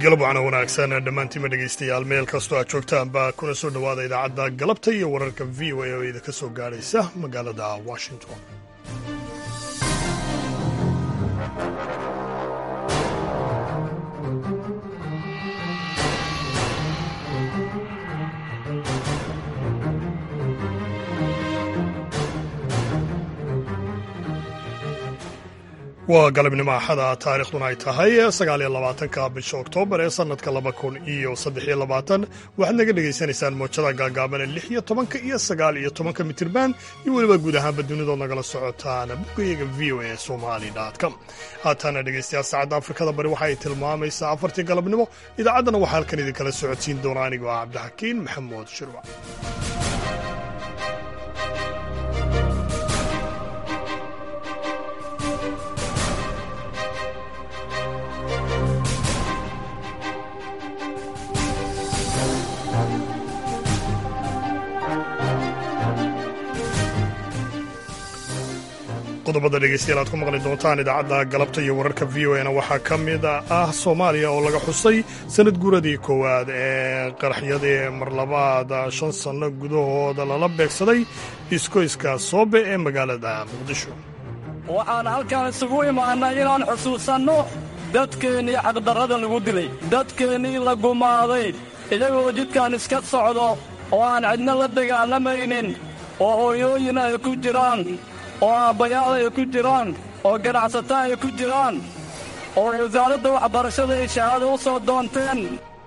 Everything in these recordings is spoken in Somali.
galab wacna wanaagsan dhammaantiima dhegaystayaal meel kastoo aad joogtaanba kuna soo dhowaada idaacadda galabta iyo wararka v o a oo idinka soo gaadhaysa magaalada washington waa galabnimo axada taariikhduna ay tahay sagaaliyo labaatanka bisha oktoobar ee sannadka laba kun iyo saddexiyo labaatan waxaad naga dhegaysanaysaan moojada gaagaaban ee lix iyo tobanka iyo sagaal iyo tobanka mitirban iyo weliba guud ahaanba dunidood nagala socotaan boggayaga v o a somali com haataana dhegaystayaal saacadda afrikada bari waxa ay tilmaamaysaa afartii galabnimo idaacaddana waxaa halkan idinkala socodsiin doona anigoo ah cabdixakiin maxamuud shirwac qodobada dhegeystayaal aad ku maqli doontaan idaacadda galabta iyo wararka v o na waxaa ka mid ah soomaaliya oo laga xusay sanad guuradii koowaad ee qaraxyadii marlabaad shan sanno gudahooda lala beegsaday iskoyska soobe ee magaalada muqdisho waxaan halkaan isugu imaannay inaan xusuusanno dadkeennii xaqdarrada lagu dilay dadkeennii la gumaaday iyagoo jidkaan iska socdo oo aan cidna la dagaalamaynin oo hooyooyin ay ku jiraan oo aabbayaal ay ku jiraan oo ganacsato ay ku jiraan oo wasaaradda waxbarashada ay shahaado u soo doonteen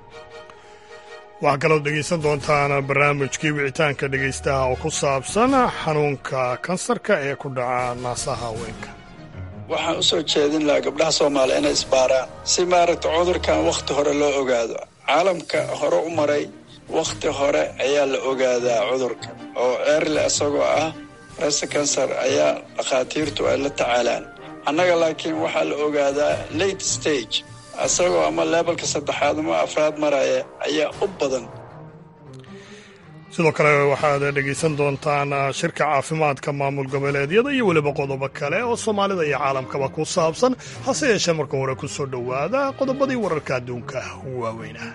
waxaa kalood dhegaysan doontaan barnaamijkii wicitaanka dhegaystaha oo ku saabsan xanuunka kansarka ee ku dhaca naasaha haweenka waxaan u soo jeedin lahaa gabdhaha soomaaliya inay isbaaraan si maaragta cudurkan wakhti hore loo ogaado caalamka hore u maray wakhti hore ayaa la ogaadaa cudurka oo eerle isagoo ah resta kansar ayaa dhakhaatiirtu ay la tacaalaan annaga laakiin waxaa la ogaadaa late stage isagoo ama leebalka saddexaad ama afraad maraya ayaa u badan sidoo kale waxaad dhegaysan doontaan shirka caafimaadka maamul goboleedyada iyo weliba qodobo kale oo soomaalida iyo caalamkaba ku saabsan hase yeeshee marka hore ku soo dhowaada qodobadii wararka adduunka waaweynah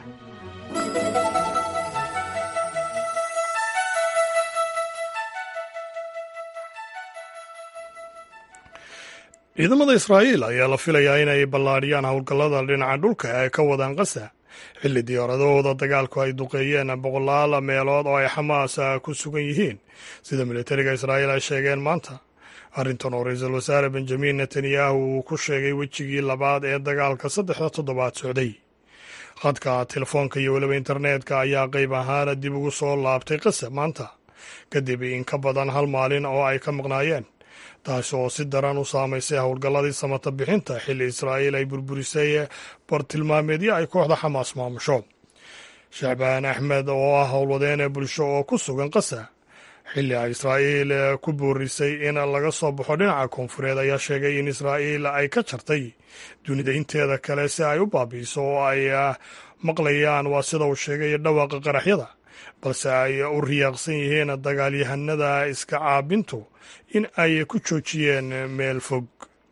ciidamada israa'iil ayaa la filayaa inay ballaadhiyaan howlgallada dhinaca dhulka ee ay ka wadaan qasa xilli diyaaradahooda dagaalku ay duqeeyeen boqolaal meelood oo ay xamaas ku sugan yihiin sida militariga israa'iil ay sheegeen maanta arrintan oo ra-iisul wasaare benjamin netanyahu uu ku sheegay wejigii labaad ee dagaalka saddexda toddobaad socday khadka telefoonka iyo weliba internetka ayaa qayb ahaan dib ugu soo laabtay qasa maanta kadib in ka badan hal maalin oo ay ka maqnaayeen taasi oo si daran u saamaysay howlgalladii samata bixinta xilli israa'iil ay burburisay bartilmaameedyo ay kooxda xamaas maamusho shacbaan axmed oo ah howlwadeen bulsho oo ku sugan qasa xilli ay israa'iil ku boorisay in laga soo baxo dhinaca koonfureed ayaa sheegay in israa'iil ay ka jartay dunida inteeda kale si ay u baabi'iso oo ay maqlayaan waa sida uu sheegay dhawaaqa qaraxyada balse ay u riyaaqsan yihiin dagaalyahanada iska caabintu in ay ku joojiyeen meel fog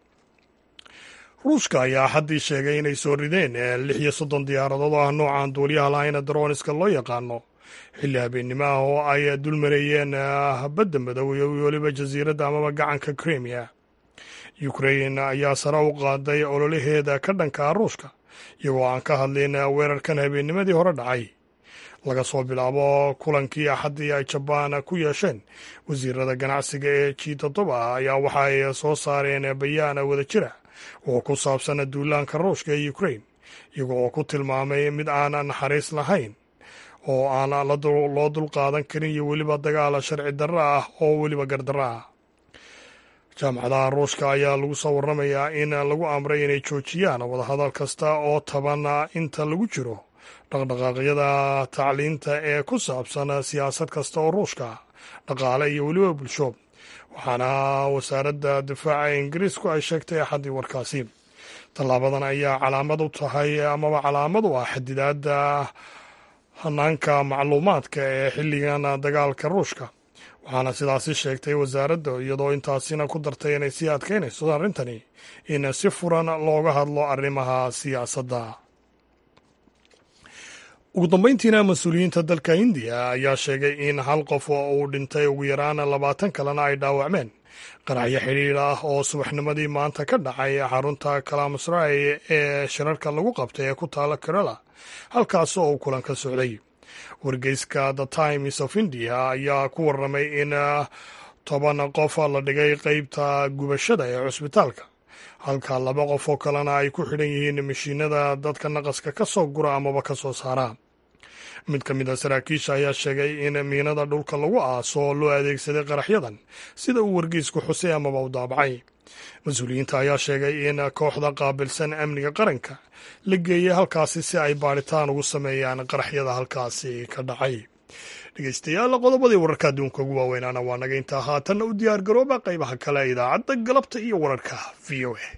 ruushka ayaa haddii sheegay inay soo rideen lix iyo soddon diyaaradood oo ah noocan duuliyaha lahayna daroniska loo yaqaano xilli habeennimo ah oo ay dulmareeyeen badda madow iyo weliba jasiiradda amaba gacanka krimiya ukrain ayaa sare u qaaday ololaheeda ka dhanka ruushka iyagoo aan ka hadlin weerarkan habeennimadii hore dhacay laga soo bilaabo kulankii axaddii ay jabaan ku yeesheen wasiirada ganacsiga ee g toddoba ayaa waxa ay soo saareen bayaan wada jira oo ku saabsan duulaanka ruushka ee ukrain iyago oo ku tilmaamay mid aan naxariis lahayn oo aan loo dulqaadan karin iyo weliba dagaal sharci darro ah oo weliba gardarro ah jaamacadaha ruushka ayaa lagu soo warramayaa in lagu amray inay joojiyaan wadahadal kasta oo taban inta lagu jiro dhaqdhaqaaqyada tacliinta ee ku saabsan siyaasad kasta oo ruushka dhaqaale iyo weliba bulsho waxaana wasaaradda difaaca ingiriisku ay sheegtay axaddii warkaasi tallaabadan ayaa calaamad u tahay amaba calaamad u ah xadidaadda hanaanka macluumaadka ee xilligan dagaalka ruushka waxaana sidaasi sheegtay wasaaradda iyadoo intaasina ku dartay inay sii adkaynayso arrintani in si furan looga hadlo arrimaha siyaasadda ugu dambeyntiina mas-uuliyiinta dalka hindiya ayaa sheegay in hal qof uu dhintay ugu yaraan labaatan kalena ay dhaawacmeen qaraxyo xidhiir ah oo subaxnimadii maanta ka dhacay xarunta kalamasray ee shirarka lagu qabtay ee ku taala kerala halkaas oo uu kulan ka socday wargeyska the times of india ayaa ku warramay in toban qof la dhigay qeybta gubashada ee cusbitaalka halka laba qof oo kalena ay ku xidhan yihiin mashiinada dadka naqaska ka soo gura amaba ka soo saara mid ka mid a saraakiisha ayaa sheegay in miinada dhulka lagu aaso loo adeegsaday qaraxyadan sida uu wargeysku xusay amaba u daabacay mas-uuliyiinta ayaa sheegay in kooxda qaabilsan amniga qaranka la geeyey halkaasi si ay baadhitaan ugu sameeyaan qaraxyada halkaasi ka dhacay dhegeystayaal qodobadii wararka adduunka ugu waaweynaana waa naga intaa haatanna u diyaar garooba qaybaha kale ee idaacadda galabta iyo wararka v o a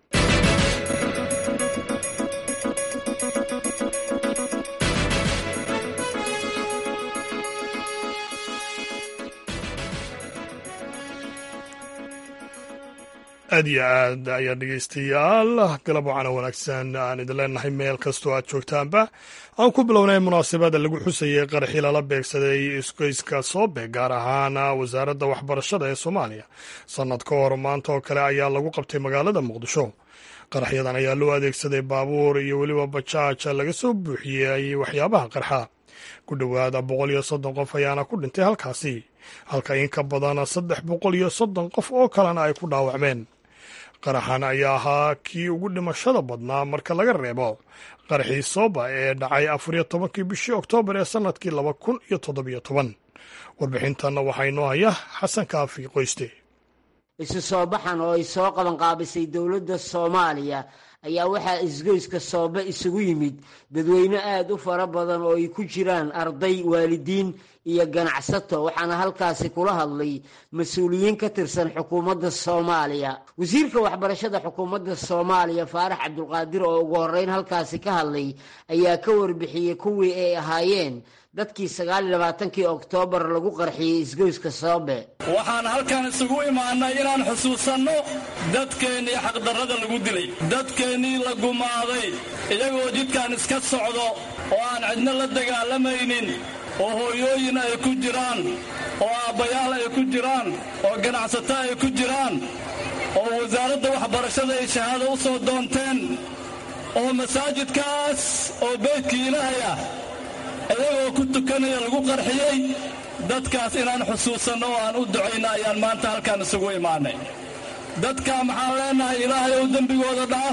aad iyo aad ayaa dhegeystayaal galab wacana wanaagsan aan idin leenahay meel kastoo aad joogtaanba aan ku bilownay munaasabada lagu xusayay qaraxii lala beegsaday isgoyska soobe gaar ahaan wasaaradda waxbarashada ee soomaaliya sannad ka hor maanta oo kale ayaa lagu qabtay magaalada muqdisho qaraxyadan ayaa loo adeegsaday baabuur iyo weliba bajaaj laga soo buuxiyey waxyaabaha qarxa ku dhowaada boqol iyo soddon qof ayaana ku dhintay halkaasi halka in ka badan saddex boqol iyo soddon qof oo kalena ay ku dhaawacmeen qaraxan ayaa ahaa kii ugu dhimashada badnaa marka laga reebo qaraxii sooba ee dhacay afariyo tobankii bishii oktoobar ee sannadkii laba kun iyo toddobiyo toban warbixintanna waxaa inoo haya xasan kaafi qoyste isu soo baxan oo ay soo qaban qaabisay dowladda soomaaliya ayaa waxaa isgoyska soobe isugu yimid dadweyne aad u fara badan oo ay ku jiraan arday waalidiin iyo ganacsato waxaana halkaasi kula hadlay mas-uuliyiin ka tirsan xukuumadda soomaaliya wasiirka waxbarashada xukuumadda soomaaliya faarax cabdulqaadir oo ugu horreyn halkaasi ka hadlay ayaa ka warbixiyey kuwii ay ahaayeen dadkii sagaaliyo labaatankii oktoobar lagu qarxiyey isgoyska soobe waxaan halkan isugu imaannay inaan xusuusanno dadkeennii xaqdarrada lagu dilay dadkeennii la gumaaday iyagoo jidkan iska socdo oo aan cidno la dagaalamaynin oo hooyooyin ay ku jiraan oo aabbayaal ay ku jiraan oo ganacsato ay ku jiraan oo wasaaradda waxbarashada ay shahaado u soo doonteen oo masaajidkaas oo beydkii ilaahay ah iyagoo ku tukanaya lagu qarxiyey dadkaas inaan xusuusanno oo aan u ducayno ayaan maanta halkaan isugu imaannay dadkaa maxaan leennahay ilaahay ou dembigooda dhaaf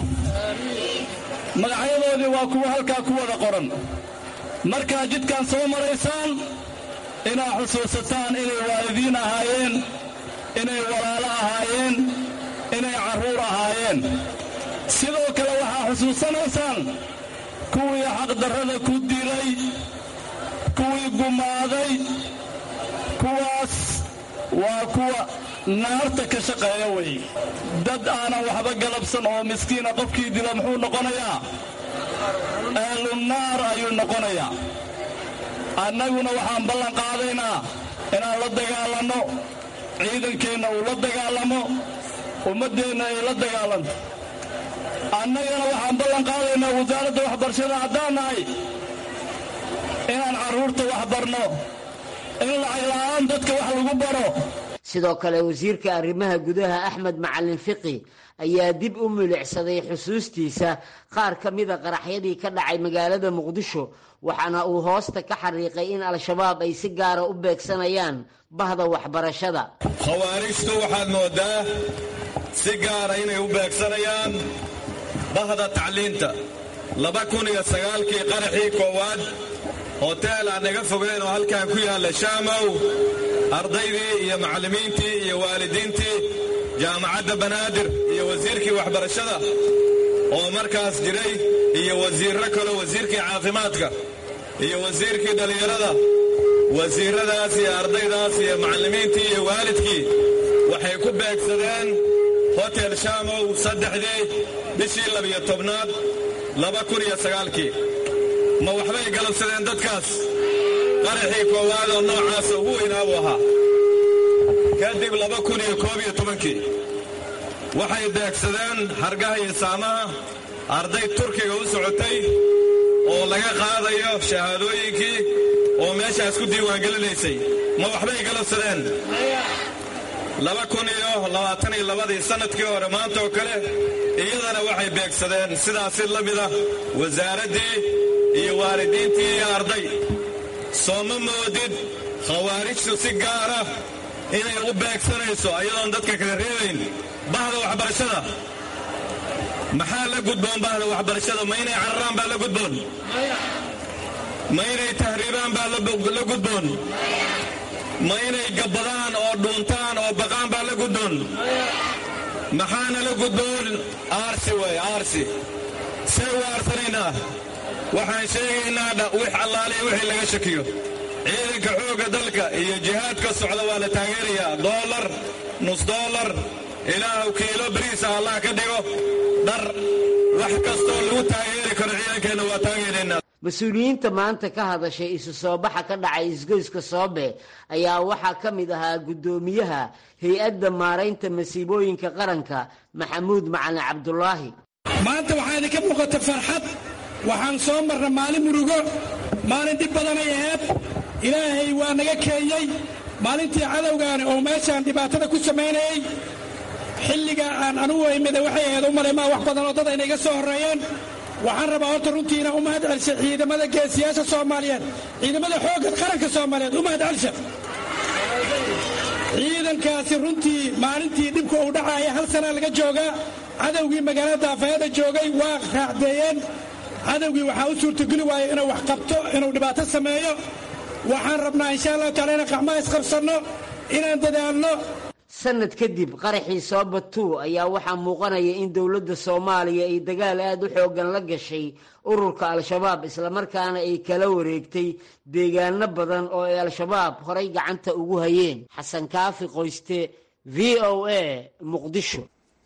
magacyadoodii waa kuwa halkaa ku wada qoran markaa jidkaan soo maraysaan inaad xusuusataan inay waalidiin ahaayeen inay walaalo ahaayeen inay carruur ahaayeen sidoo kale waxaa xusuusanaysaan kuwii xaqdarrada ku dilay kuwii gumaaday kuwaas waa kuwa naarta ka shaqeeya wey dad aanan waxba galabsan oo miskiina qofkii dila muxuu noqonayaa aalunnaar ayuu noqonayaa annaguna waxaan ballan qaadaynaa inaan la dagaalanno ciidankeenna uu la dagaalamo ummaddeenna ay la dagaalanto annagana waxaan ballan qaadaynaa wasaaradda waxbarashada haddaan nahay inaan carruurta wax barno in lacagla-aan dadka wax lagu baro sidoo kale wasiirka arrimaha gudaha axmed macalin fiqi ayaa dib u milicsaday xusuustiisa qaar ka mida qaraxyadii ka dhacay magaalada muqdisho waxaana uu hoosta ka xariiqay in al-shabaab ay si gaara u beegsanayaan bahda waxbarashada khawaarijtu waxaad moodaa si gaara inay u beegsanayaan bahda tacliinta laba kun iyo sagaalkii qaraxii koowaad hoteel aan naga fogeen oo halkan ku yaalla shaamow ardaydii iyo macallimiintii iyo waalidiintii jaamacadda banaadir iyo wasiirkii waxbarashada oo markaas jiray iyo wasiirro kaleo wasiirkii caafimaadka iyo wasiirkii dhallinyarada wasiirradaas iyo ardaydaas iyo macallimiintii iyo waalidkii waxay ku beegsadeen hotel shaamow saddexdii bishii labiyo tobnaad laba kun iyo sagaalkii ma waxbay galabsadeen dadkaas qaraxii koowaad oo noocaasa ugu weynaa buu ahaa kadib laba kun iyo koob iyo tobankii waxay beegsadeen hargaha iyo saamaha arday turkiga u socotay oo laga qaadayo shahaadooyinkii oo meeshaas ku diiwaangelinaysay ma waxbay galabsadeen laba kun iyo labaatan iyo labadii sannadkii hore maanta oo kale iyadana waxay beegsadeen sidaasi la mida wasaaraddii iyo waalidiintii iyo arday soo ma moodid khawaarijtu si gaara inay u beegsanayso ayadoon dadka kala reebayn bahda waxbarashada maxaa la gudboon bahda waxbarashada ma inay cararaan baa la gudboon ma inay tahriibaan baa la gudboon ma inay gabbadaan oo dhuuntaan oo baqaan baa la gudboon maxaana la gudboon aarsi way aarsi see u aarsanaynaa waxaan sheegaynaa wix allaaliya wixii laga shakiyo ciidanka xoogga dalka iyo jihaadka socda waa la taageerayaa doolar nus doolar ilaahu kiilo bariisa allah ka dhigo dhar wax kastoo lagu taageeri karo ciidankeenna waa taageeraynaa mas-uuliyiinta maanta ka hadashay isu soo baxa ka dhacay isgoyska soobe ayaa waxaa ka mid ahaa guddoomiyaha hay-adda maaraynta masiibooyinka qaranka maxamuud macalin cabdulaahi maanta waxaa idinka muuqata farxad waxaan soo marna maalin murugo maalin dhib badanay aheed ilaahay waa naga keenyey maalintii cadowgaani oo meeshaan dhibaatada ku samaynayey xilliga aan anugu imida waxay ahayd u malaymaa wax badan oo dad ayna iga soo horreeyeen waxaan rabaa horta runtiina u mahad celsha ciidamada geesiyaasha soomaaliyeed ciidamada xoogga qaranka soomaaliyeed u mahad celsha ciidankaasi runtii maalintii dhibka uu dhacaaya hal sana laga joogaa cadowgii magaalada daafayada joogay waa raacdeeyeen cadowgii waxaa u suurtogeli waaya inuu wax qabto inuu dhibaato sameeyo waxaan rabnaa insha allahu taala inaan qacmaha isqabsanno inaan dadaalno sanad kadib qaraxii soobatuu ayaa waxaa muuqanaya in dowladda soomaaliya ay dagaal aada u xooggan la gashay ururka al-shabaab islamarkaana ay kala wareegtay deegaano badan oo ay al-shabaab horay gacanta ugu hayeen xasan kaafi qoyste v o a muqdisho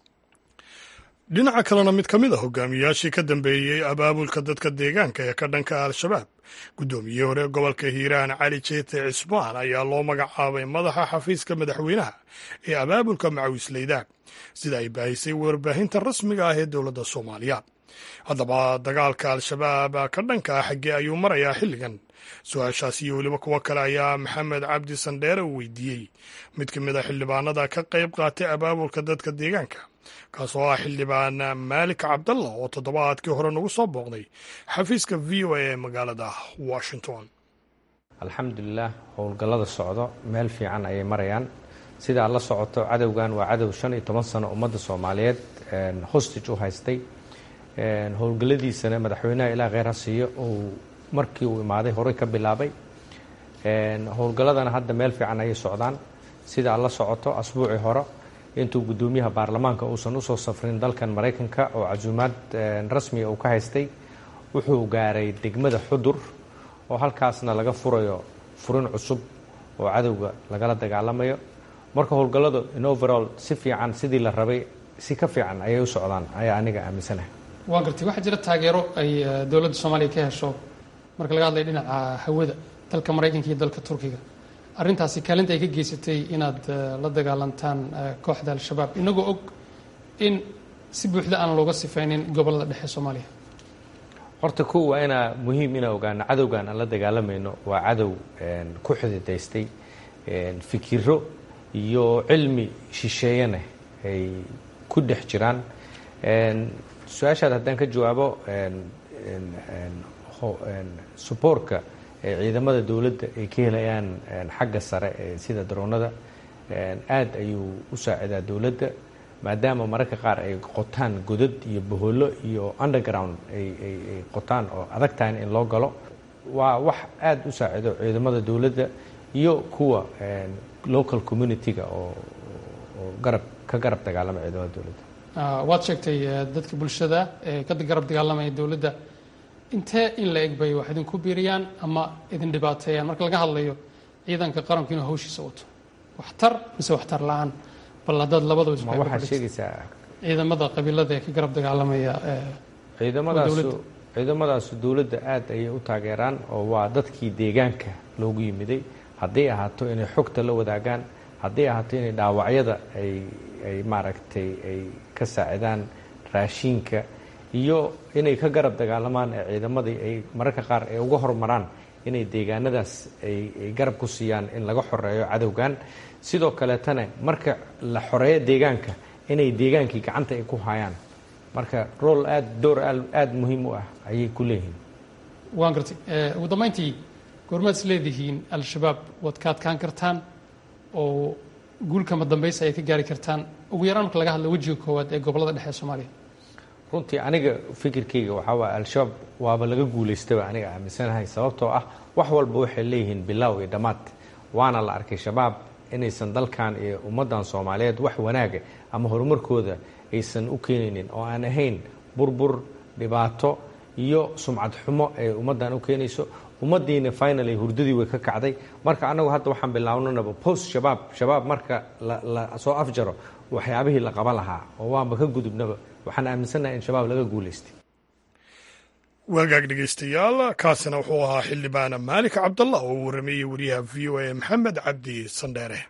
dhinaca kalena mid ka mid a hogaamiyaashii ka dambeeyey abaabulka dadka deegaanka ee ka dhanka al-shabaab guddoomiyihii hore gobolka hiiraan cali jeete cismaan ayaa loo magacaabay madaxa xafiiska madaxweynaha ee abaabulka macawisleyda sida ay baahisay warbaahinta rasmiga ah ee dowladda soomaaliya haddaba dagaalka al-shabaab ka dhanka ah xaggee ayuu marayaa xilligan su-aashaas iyo weliba kuwo kale ayaa maxamed cabdi sandheere uu weydiiyey mid ka mid a xildhibaanada ka qayb qaatay abaabulka dadka deegaanka kaasoo ah xildhibaan maalik cabdalla oo toddobaadkii hore nagu soo booqday xafiiska v o a ee magaalada washington alxamdulilah howlgallada socdo meel fiican ayay marayaan sidaa la socoto cadowgan waa cadow shan iyo toban sano ummadda soomaaliyeed hostage u haystay howlgalladiisana madaxweynaha ilaa kheyr ha siiyo uu markii uu imaaday horey ka bilaabay howlgalladana hadda meel fiican ayay socdaan sidaa la socoto asbuucii hore intuu guddoomiyaha baarlamaanka uusan usoo safrin dalkan maraykanka oo casuumaad rasmiga uu ka haystay wuxuu gaaray degmada xudur oo halkaasna laga furayo furin cusub oo cadowga lagala dagaalamayo marka howlgalladu in overall si fiican sidii la rabay si ka fiican ayay u socdaan ayaa aniga aaminsanahay waa gartay waxaa jira taageero ay dowladda soomaaliya ka hesho marka laga hadlaya dhinaca hawada dalka maraykanka iyo dalka turkiga arrintaasi kaalinta ay ka geysatay inaad la dagaalantaan kooxda al-shabaab inagoo og in si buuxda aan looga sifaynin gobollada dhexe soomaaliya horta kow waa inaa muhiim inaa ogaano cadowgan aan la dagaalamayno waa cadow ku xididaystay fikiro iyo cilmi shisheeyana ay ku dhex jiraan su-aashaad haddaan ka jawaabo suboorka ciidamada dowladda ay ka helayaan xagga sare sida daroonada aad ayuu u saacidaa dowladda maadaama mararka qaar ay qotaan godad iyo bohollo iyo underground ay qotaan oo adag tahay in loo galo waa wax aad u saacido ciidamada dowladda iyo kuwa local community-ga oo garab ka garab dagaalama ciidamada dowladda waad sheegtay dadka bulshada ee ka garab dagaalamaya dowladda intee in la eg bay wax idinku biiriyaan ama idin dhibaateeyaan marka laga hadlayo ciidanka qaranku inuu hawshiisa wato waxtar mise waxtar la-aan bal haddaad labadaba ma waxaad sheegaysaa ciidamada qabiilada ee ka garab dagaalamaya ciidamadaasu ciidamadaasu dowladda aad ayay u taageeraan oo waa dadkii deegaanka loogu yimiday hadday ahaato inay xogta la wadaagaan hadday ahaato inay dhaawacyada ay ay maaragtay ay ka saacidaan raashiinka iyo inay ka garab dagaalamaan ee ciidamadii ay mararka qaar ay uga hormaraan inay deegaanadaas ay garab ku siiyaan in laga xoreeyo cadowgan sidoo kaleetana marka la xoreeyo deegaanka inay deegaankii gacanta ay ku hayaan marka rool aada door aada muhiim u ah ayay ku leeyihiin waan gartay ugu dambayntii goormaad is leedihiin al-shabaab waad ka adkaan kartaan oo guulkama dambaysa ay ka gaari kartaan ugu yaraan marka laga hadla wejiga koowaad ee gobollada dhexe ee soomaaliya runtii aniga fikirkayga waxaa waaya al-shabaab waaba laga guulaystaba aniga aaminsanahay sababtoo ah wax walba waxay leeyihiin bilaaw iyo dhammaad waana la arkay shabaab inaysan dalkan iyo ummaddan soomaaliyeed wax wanaaga ama horumarkooda aysan u keenaynin oo aan ahayn burbur dhibaato iyo sumcad xumo ee ummaddan u keenayso ummaddiina finally hurdadii way ka kacday marka annagu hadda waxaan bilaabnanaba post shabaab shabaab marka la soo afjaro waxyaabihii la qaban lahaa oo waanba ka gudubnaba waxaan aaminsannahay in shabaab laga guulaystay waagaag dhegaystayaal kaasina wuxuu ahaa xildhibaana maalik cabdallah oo u warrameeyey wariyaha v o a maxamed cabdi sandheere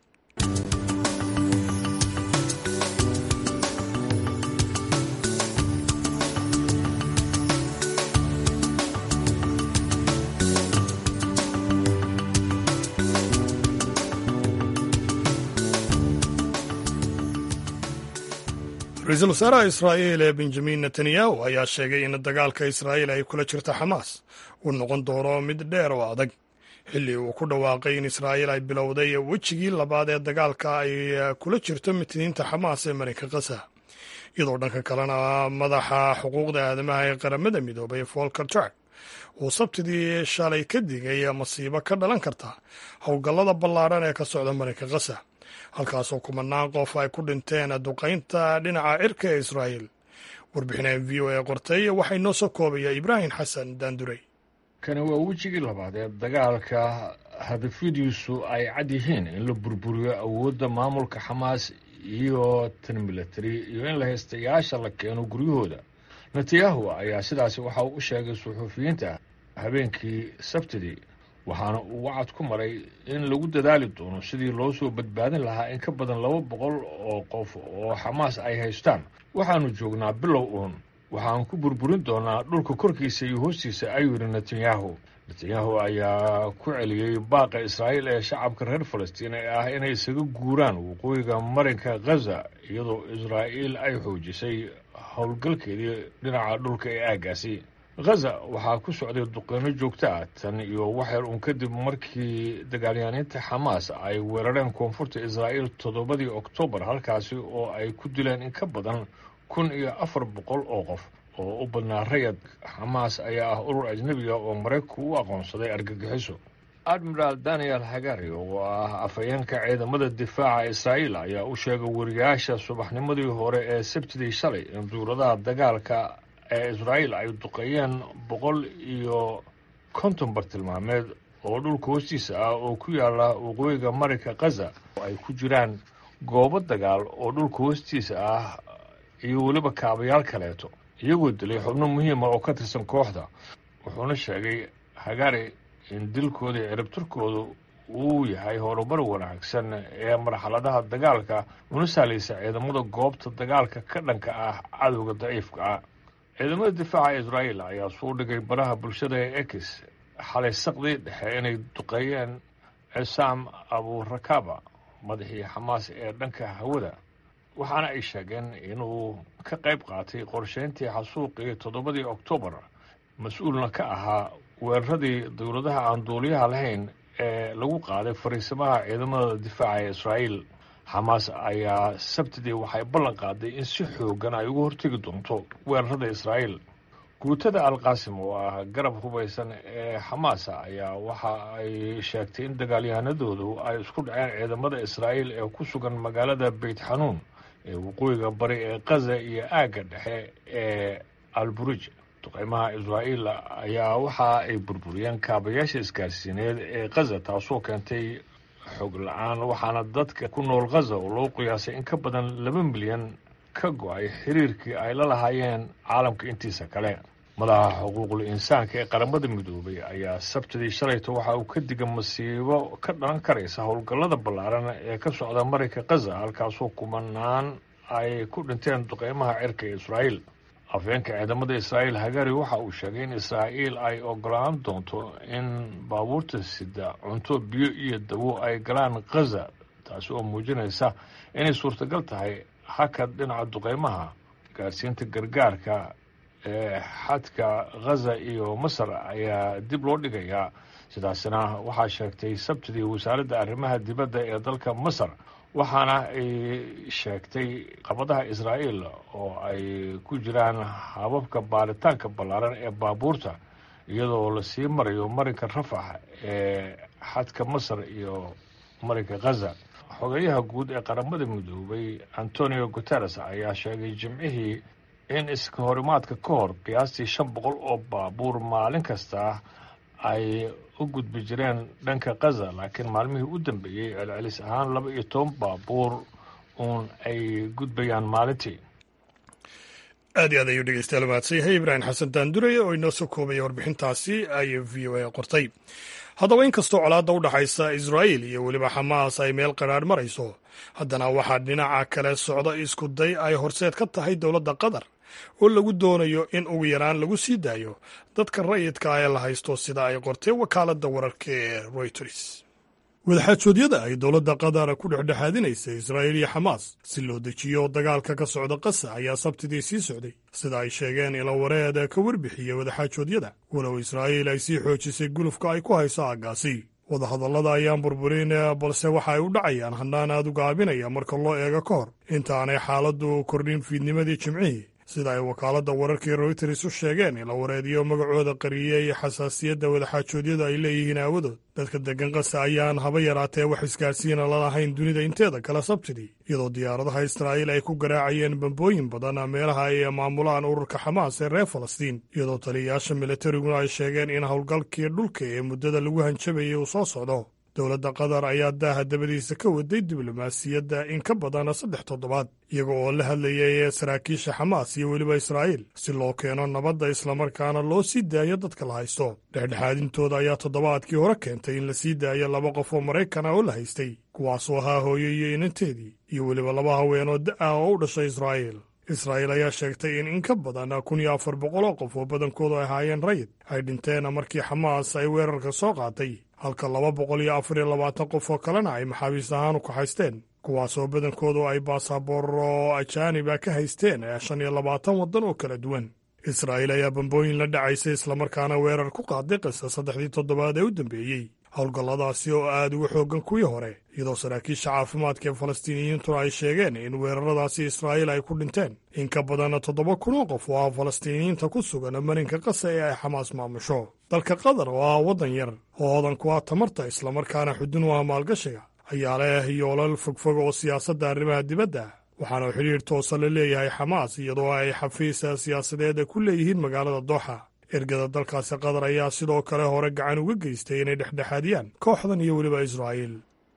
ra-iisul wasaaraha israa'iil ee benjamin netanyahu ayaa sheegay in dagaalka israa'iil ay kula jirta xamaas uu noqon doono mid dheer oo adag xilli uu ku dhawaaqay in israa'iil ay bilowday wejigii labaad ee dagaalka ay kula jirto mitiniinta xamaas ee marinka kasa iyadoo dhanka kalena madaxa xuquuqda aadamaha ee qaramada midoobay volker turk uu sabtidii shalay ka digay masiibo ka dhalan karta howlgallada ballaaran ee ka socda marinka kasa halkaasoo kumanaan qof ay ku dhinteen duqaynta dhinaca cirka ee israa'iil warbixineen v o a qortay waxay noo soo koobaya ibraahim xasan daanduray kani waa wejigii labaad ee dagaalka hadafyadiisu ay cad yihiin in la burburiyo awoodda maamulka xamaas iyo tan milatari iyo in la haystayaasha la keeno guryahooda netanyahu ayaa sidaasi waxa uu u sheegay suxuufiyiinta habeenkii sabtidii waxaana uu wacad ku maray in lagu dadaali doono sidii loo soo badbaadin lahaa in ka badan laba boqol oo qof oo xamaas ay haystaan waxaannu joognaa bilow uun waxaan ku burburin doonaa dhulka korkiisa iyo hoostiisa ayuu yidhi netanyahu netanyahu ayaa ku celiyey baaqa israa'iil ee shacabka reer falastiin ee ah inay isaga guuraan waqooyiga marinka khaza iyadoo israa'iil ay xoojisay howlgalkeedii dhinaca dhulka ee aaggaasi khaza waxaa ku socday duqeyno joogto ah tan iyo waxyar uun kadib markii dagaalyaaniinta xamaas ay weerareen koonfurta israa'iil toddobadii oktoobar halkaasi oo ay ku dileen in ka badan kun iyo afar boqol oo qof oo u badnaa rayad xamaas ayaa ah urur ajnebiga oo maraykanku u aqoonsaday argagixiso admiraal daniel hagari oo ah afhayeenka ciidamada difaaca israa'iil ayaa u sheegay wariyaasha subaxnimadii hore ee sabtidii shalay in duuradaha dagaalka ee israa'iil ay duqeeyeen boqol iyo konton bartilmaameed oo dhulka hoostiisa ah oo ku yaala waqooyiga marinka khaza oo ay ku jiraan goobo dagaal oo dhulka hoostiisa ah iyo weliba kaabayaal kaleeto iyagoo dilay xubno muhiima oo ka tirsan kooxda wuxuuna sheegay hagari in dilkooda iyo ciribtirkoodu uu yahay horumar wanaagsan ee marxaladaha dagaalka una sahlaysa ciidamada goobta dagaalka ka dhanka ah cadowga daciifka ah ciidamada difaaca israa'iil ayaa suu dhigay baraha bulshada ee ex xalay saqdii dhexe inay duqeeyeen cisaam aburakaba madaxii xamaas ee dhanka hawada waxaana ay sheegeen inuu ka qayb qaatay qorsheyntii xasuuqii toddobadii oktoobar mas-uulna ka ahaa weeraradii dowladaha aan duuliyaha lahayn ee lagu qaaday fariisimaha ciidamada difaaca ee israa'iil xamaas ayaa sabtidii waxay ballan qaaday in si xoogan ay uga hortegi doonto weerarada israa'iil guutada alqaasim oo ah garab hubaysan ee xamaasa ayaa waxa ay sheegtay in dagaalyahanadoodu ay isku dhaceen ciidamada israa'iil ee ku sugan magaalada beyt xanuun ee waqooyiga bari ee kaza iyo aagga dhexe ee alburuj duqeymaha israa'iil ayaa waxa ay burburiyeen kaabayaasha isgaarsiineed ee kaza taasoo keentay xog la-aan waxaana dadka ku nool khaza oo loo qiyaasay in ka badan laba milyan ka go-ay xiriirkii ay la lahaayeen caalamka intiisa kale madaxa xuquuqul insaanka ee qaramada midoobay ayaa sabtidii shalayta waxa uu ka diga masiibo ka dhalan karaysa howlgallada ballaaran ee ka socda marinka khaza halkaasoo kumanaan ay ku dhinteen duqeymaha cirka ee israa'iil afhayeenka ciidamada israa'iil hagari waxa uu sheegay in israa'iil ay ogolaan doonto in baabuurta sida cunto biyo iyo dawo ay galaan khaza taasi oo muujinaysa inay suurtagal tahay hakad dhinaca duqeymaha gaarsiinta gargaarka ee xadka khaza iyo masar ayaa dib loo dhigayaa sidaasina waxaa sheegtay sabtidii wasaaradda arrimaha dibadda ee dalka masar waxaana ay sheegtay qabadaha israa'iil oo ay ku jiraan hababka baaritaanka ballaaran ee baabuurta iyadoo lasii marayo marinka rafax ee xadka masar iyo marinka khaza xogeyaha guud ee qaramada midoobay antonio guteres ayaa sheegay jimcihii in iska horimaadka ka hor qiyaastii shan boqol oo baabuur maalin kasta ay u gudbi jireen dhanka khaza laakiin maalmihii u dambeeyey celcelis ahaan laba iyo toban baabuur uun ay gudbayaan maalintii aad iyo aad ayuu dhegeystayaal mahadsan yahay ibraahim xasan daandureye oo inoo soo koobaya warbixintaasi ay v o a qortay haddaba inkastoo colaadda u dhexaysa israa'iil iyo weliba xamaas ay meel qaraadh marayso haddana waxaa dhinaca kale socda isku day ay horseed ka tahay dowladda qatar oo lagu doonayo in ugu yaraan lagu sii daayo dadka rayidka ah ee la haysto sida ay qortay wakaaladda wararka ee royters wadaxaajoodyada ay dowladda qatar ku dhexdhexaadinaysa israa'iil iyo xamaas si loo dejiyo dagaalka ka socda qasa ayaa sabtidii sii socday sida ay sheegeen ila wareed ka warbixiya wadaxaajoodyada walow israa'iil ay sii xoojisay gulufka ay ku hayso aaggaasi wadahadallada ayaan burburin balse waxa ay u dhacayaan hannaan aad u gaabinaya marka loo eego ka hor intaanay xaaladdu kordhin fiidnimadii jimcihii sida ay wakaaladda wararkii royters u sheegeen ila wareediyo magacooda qariyey xasaasiyadda wadaxaajoodyada ay leeyihiin aawadood dadka deggan qasa ayaan haba yaraatee wax isgaarsiina lalahayn dunida inteeda kale sabtidii iyadoo diyaaradaha israa'iil ay ku garaacayeen bambooyin badan meelaha ay maamulaan ururka xamaas ee reer falastiin iyadoo taliyayaasha milatariguna ay sheegeen in howlgalkii dhulka ee muddada lagu hanjabayay uu soo socdo dowladda qatar ayaa daaha dabadiisa ka waday diblomaasiyadda in ka badan saddex toddobaad iyaga oo la hadlayay saraakiisha xamaas iyo weliba israa'iil si loo keeno nabadda islamarkaana loo sii daayo dadka la haysto dhexdhexaadintooda ayaa toddobaadkii hore keentay in la sii daayo laba qof oo maraykan ah oo la haystay kuwaasoo ahaa hooyo iyo inanteedii iyo weliba laba haweenoo da-ah oo u dhashay israa'iil israa'iil ayaa sheegtay in in ka badan kun iyo afar boqol oo qof oo badankoodu ay ahaayeen rayid ay dhinteen markii xamaas ay weerarka soo qaatay halka laba boqol iyo afar iyo labaatan qof oo kalena ay maxaabiis ahaan u kaxaysteen kuwaasoo badankoodu ay baasabooro ajaaniba ka haysteen shan iyo labaatan waddan oo kala duwan israa'iil ayaa bambooyin la dhacaysay islamarkaana weerar ku qaaday qisa saddexdii toddobaad ee u dambeeyey howlgalladaasi oo aad uga xooggan kuwii hore iyadoo saraakiisha caafimaadka ee falastiiniyiintuna ay sheegeen in weeraradaasi israa'iil ay ku dhinteen in ka badan toddoba kun oo qof oo ah falastiiniyiinta ku sugan marinka qasa ee ay xamaas maamusho dalka qatar oo ah waddan yar oo hodan ku ah tamarta islamarkaana xudun u ah maalgashiga ayaa leh yoolal fogfog oo siyaasadda arrimaha dibadda waxaana xidhiir toosa la leeyahay xamaas iyadoo ay xafiisa siyaasadeed ku leeyihiin magaalada dooxa ergada dalkaasi qatar ayaa sidoo kale hore gacan uga geystay inay dhexdhexaadiyaan kooxdan iyo weliba israa'iil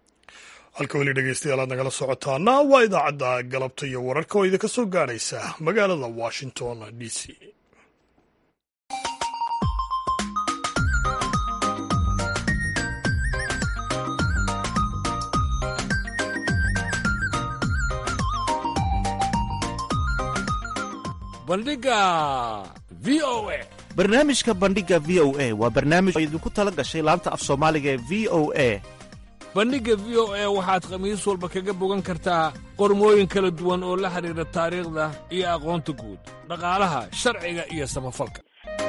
halka weli dhegeystayaal aad nagala socotaana waa idaacadda galabta iyo wararka oo idinka soo gaadhaysa magaalada washington d c bandhiga v o a barnaamijka bandhiga v o a waa barnaamij oo idinku tala gashay laanta af soomaaliga ee v o a bandhigga v o a waxaad khamiis walba kaga bogan kartaa qormooyin kala duwan oo la xidhiidha taariikhda iyo aqoonta guud dhaqaalaha sharciga iyo samafalka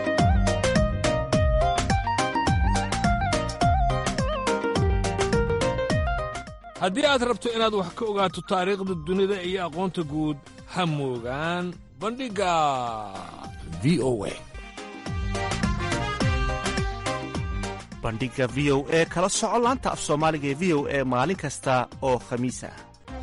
haddii aad rabto inaad wax ka ogaato taariikhda dunida iyo aqoonta guud ha moogaan bandhigga v o a bandhiga v o e kala soco laanta af soomaaliga ee v o e maalin kasta oo khamiis ah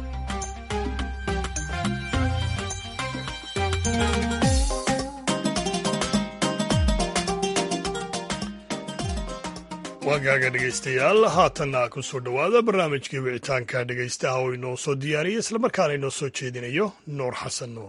waagaaga dhegaystayaal haatanna ku soo dhowaada barnaamijkii wicitaanka dhegaystaha oo inoo soo diyaariyey islamarkaana inoo soo jeedinayo nuur xasan nuur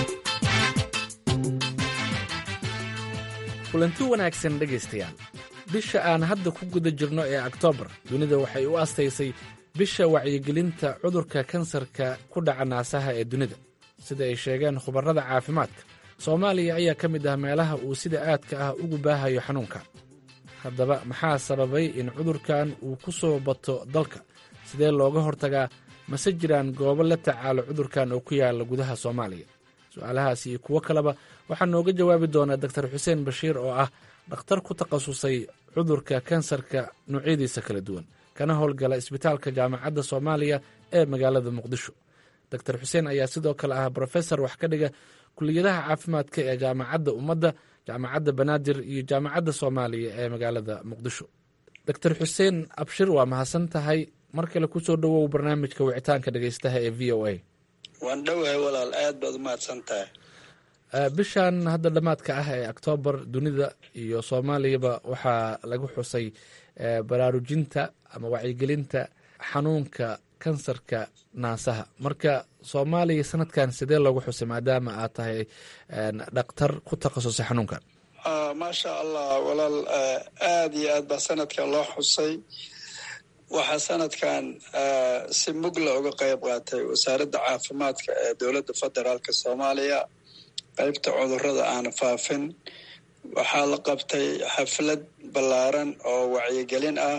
kulanti wanaagsan dhegaystayaal bisha aan hadda ku guda jirno ee oktoobar dunida waxay u astaysay bisha wacyigelinta cudurka kansarka ku dhaca naasaha ee dunida sida ay sheegeen khubarrada caafimaadka soomaaliya ayaa ka mid ah meelaha uu sida aadka ah ugu baahayo xanuunka haddaba maxaa sababay in cudurkan uu ku soo bato dalka sidee looga hortagaa mase jiraan goobo la tacaalo cudurkan oo ku yaalla gudaha soomaaliya su-aalahaas iyo kuwo kaleba waxaa nooga jawaabi doonaa doktar xuseen bashiir oo ah dhakhtar ku takhasusay cudurka kansarka noocyadiisa kala duwan kana howlgala isbitaalka jaamacadda soomaaliya ee magaalada muqdisho doktar xuseen ayaa sidoo kale ah brofesor wax ka dhiga kuliyadaha caafimaadka ee jaamacadda ummadda jaamacadda banaadir iyo jaamacadda soomaaliya ee magaalada muqdisho doctor xuseen abshir waa mahadsan tahay mar kale kusoo dhowow barnaamijka wicitaanka dhegeystaha ee v o a waan dhowahay walaal aad baad umahadsan tahay bishan hadda dhammaadka ah ee oktoobar dunida iyo soomaaliyaba waxaa lagu xusay baraarujinta ama wacyigelinta xanuunka kansarka naasaha marka soomaaliya sanadkan sidee loogu xusay maadaama aad tahay dhakhtar ku takhasusay xanuunkan maasha allah walaal aada iyo aad baa sanadkan loo xusay waxaa sanadkan si mugla uga qayb qaatay wasaaradda caafimaadka ee dowladda federaalka soomaaliya qaybta cudurrada aan faafin waxaa la qabtay xaflad ballaaran oo wacyigelin ah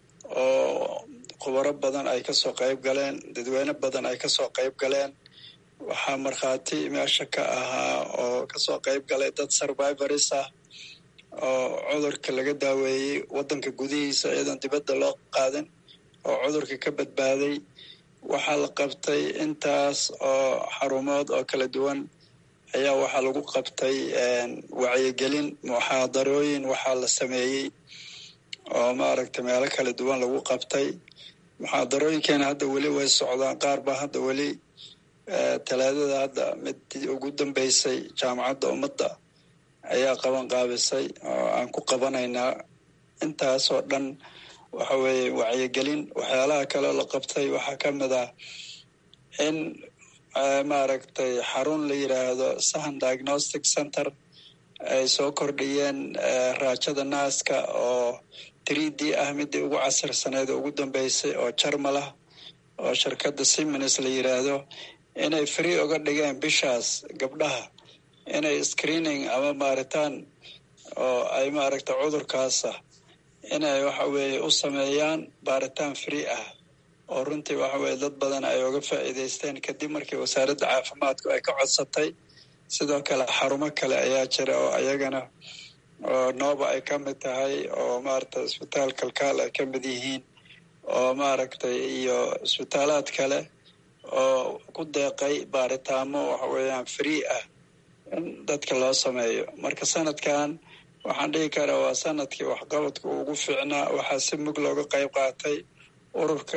oo khubaro badan ay kasoo qayb galeen dadweyne badan ay kasoo qayb galeen waxaa markhaati meesha ka ahaa oo kasoo qayb galay dad survivoris ah oo cudurka laga daaweeyey waddanka gudihiisa iyadoon dibadda loo qaadin oo cudurka ka badbaaday waxaa la qabtay intaas oo xarumood oo kala duwan ayaa waxaa lagu qabtay wacyigelin muxaadarooyin waxaa la sameeyey oo maaragtay meelo kala duwan lagu qabtay muxaadarooyinkeena hadda weli way socdaan qaar baa hadda weli talaadada hadda mid ugu dambeysay jaamacadda ummadda ayaa qaban qaabisay oo aan ku qabanaynaa intaasoo dhan waxa weeye wacyigelin waxyaalaha kaleo la qabtay waxaa ka mid ah in maaragtay xarun la yidhaahdo sahan diagnostic center ay soo kordhiyeen raajada naaska oo three d ah midii ugu casirsaneed oo ugu dambeysay oo jarmal ah oo shirkadda simins la yidhaahdo inay free uga dhigeen bishaas gabdhaha inay screening ama maaritaan oo ay maaragtay cudurkaasa inay waxa weeye u sameeyaan baaritaan free ah oo runtii waxa weye dad badan ay uga faa'iidaysteen kadib markii wasaaradda caafimaadku ay ka codsatay sidoo kale xarumo kale ayaa jira oo ayagana oo nooba ay ka mid tahay oo maaragtay isbitaal kalkaal ay ka mid yihiin oo maaragtay iyo isbitaalaad kale oo ku deeqay baaritaamo waxa weeyaan free ah in dadka loo sameeyo marka sanadkan waxaan dhihi karaa waa sanadkii waxqabadka ugu fiicnaa waxaa si mug looga qayb qaatay ururka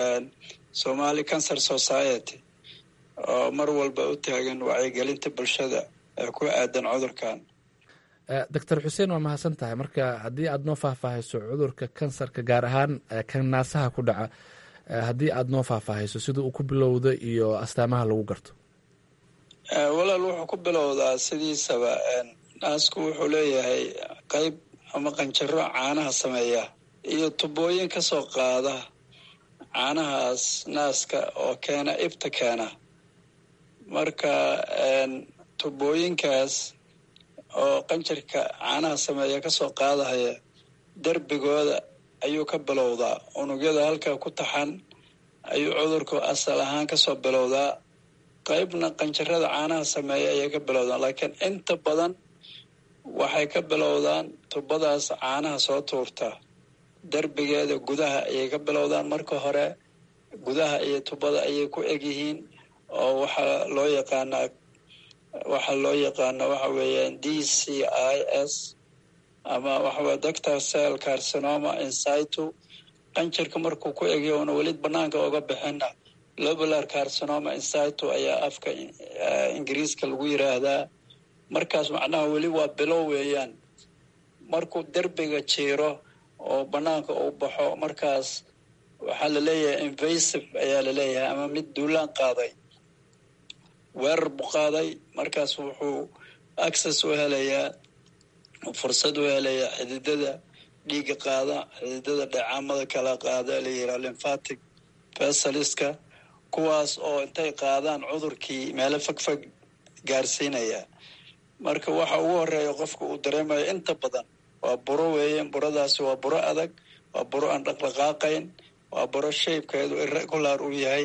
somali cancer society oo mar walba u taagan wacyigelinta bulshada ee ku aadan cudurkan doctor xuseen waa mahadsan tahay marka haddii aad noo faahfaahayso cudurka kansarka gaar ahaan kan naasaha ku dhaca haddii aad noo faahfaahayso sida uu ku bilowda iyo astaamaha lagu garto walaal wuxuu ku bilowdaa sidiisaba naasku wuxuu leeyahay qayb ama qanjaro caanaha sameeya iyo tubooyin ka soo qaada caanahaas naaska oo keena ibta keena marka tubooyinkaas oo qanjarka caanaha sameeya kasoo qaadahaya derbigooda ayuu ka bilowdaa unugyada halkaa ku taxan ayuu cudurku asal ahaan kasoo bilowdaa qaybna qanjarada caanaha sameeya ayay ka bilowdaan laakiin inta badan waxay ka bilowdaan tubadaas caanaha soo tuurta derbigeeda gudaha ayay ka bilowdaan marka hore gudaha iyo tubada ayay ku egyihiin oo waxaa loo yaqaanaa waxaa loo yaqaana waxa weeyaan d c i s ama waxaweye doctor cell carcinoma insitu qanjarka markuu ku egyo una weli banaanka oga bixina lobular carcinoma insitu ayaa afka ingiriiska lagu yiraahdaa markaas macnaha weli waa bilow weeyaan markuu derbiga jiiro oo banaanka uu baxo markaas waxaa laleeyahay invasive ayaa laleeyahay ama mid duulaan qaaday weerar buu qaaday markaas wuxuu access u helayaa fursad u helayaa xididada dhiigga qaada xididada dhacaamada kala qaada la yidhaha lymphatic vesaliska kuwaas oo intay qaadaan cudurkii meelo fogfog gaarsiinaya marka waxa ugu horeeya qofka uu dareemayo inta badan waa buro weeyeen buradaasi waa buro adag waa buro aan dhaqdhaqaaqayn waa buro shaybkeedu irregular uu yahay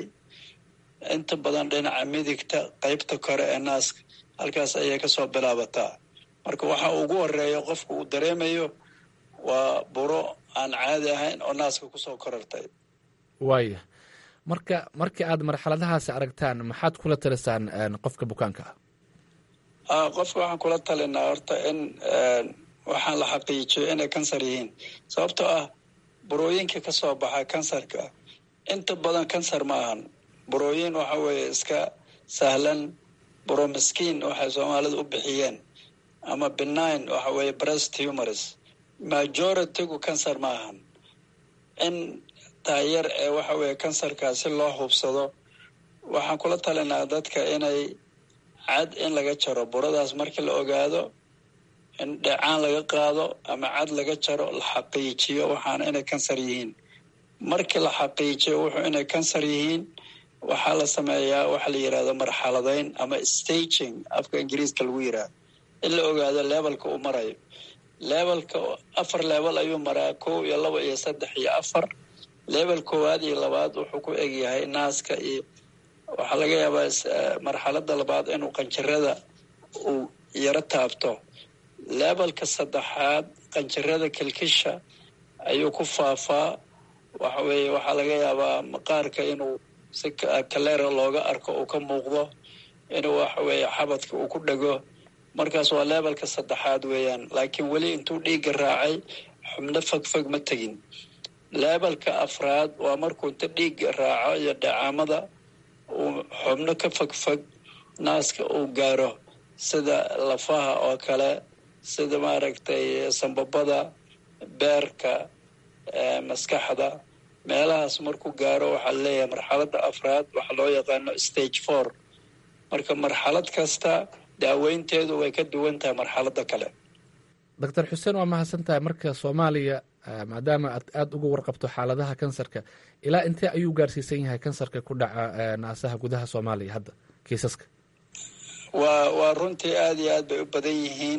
inta badan dhinaca midigta qeybta kore ee naaska halkaas ayay kasoo bilaabataa marka waxa ugu horeeya qofka uu dareemayo waa buro aan caadi ahayn oo naaska kusoo korartay waaya marka markii aad marxaladahaasi aragtaan maxaad kula talisaan qofka bukaanka ah qofka waxaan kula talinaa horta in waxaan la xaqiijiyo inay kansar yihiin sababtoo ah burooyinka ka soo baxa kansarka inta badan kansar ma ahan burooyin waxa weeye iska sahlan buro miskiin waxay soomaalida u bixiyeen ama benign waxa weeye breast humors majoritygu kansar ma ahan in taayar ee waxa weeye kansarkaa si loo hubsado waxaan kula talinaa dadka inay cad in laga jaro buradaas markii la ogaado in dhecaan laga qaado ama cad laga jaro la xaqiijiyo waxaana inay kansar yihiin markii la xaqiijiyo wuxuu inay kansar yihiin waxaa la sameeyaa waxa la yidhahdo marxaladayn ama staging afka ingiriiska lagu yidhaahdo in la ogaado levelka uu marayo levelka afar level ayuu maraa kow iyo laba iyo saddex iyo afar level koowaad iyo labaad wuxuu ku egyahay naaska iyo waxaa laga yaabaa marxalada labaad inuu qanjirada uu yaro taabto levelka saddexaad qanjirada kilkisha ayuu ku faafaa waxa weeye waxaa laga yaabaa maqaarka inuu si kaleera looga arko uu ka muuqdo inuu waxa weeye xabadka uu ku dhego markaas waa levelka saddexaad weeyaan laakiin weli intuu dhiigga raacay xubno fogfog ma tegin levelka afraad waa markuu inta dhiigga raaco iyo dhacaamada uu xubno ka fogfog naaska uu gaaro sida lafaha oo kale sida maaragtay sambabada beerka maskaxda meelahaas markuu gaaro waxaa leeyahay marxaladda afraad waxaa loo yaqaano stage four marka marxalad kasta daaweynteedu way ka duwan tahay marxaladda kale doctor xuseen waa mahadsan tahay marka soomaaliya maadaama aad aada uga warqabto xaaladaha kansarka ilaa intee ayuu gaarsiisan yahay kansarka ku dhaca naasaha gudaha soomaaliya hadda kiisaska waa waa runtii aada iyo aad bay u badan yihiin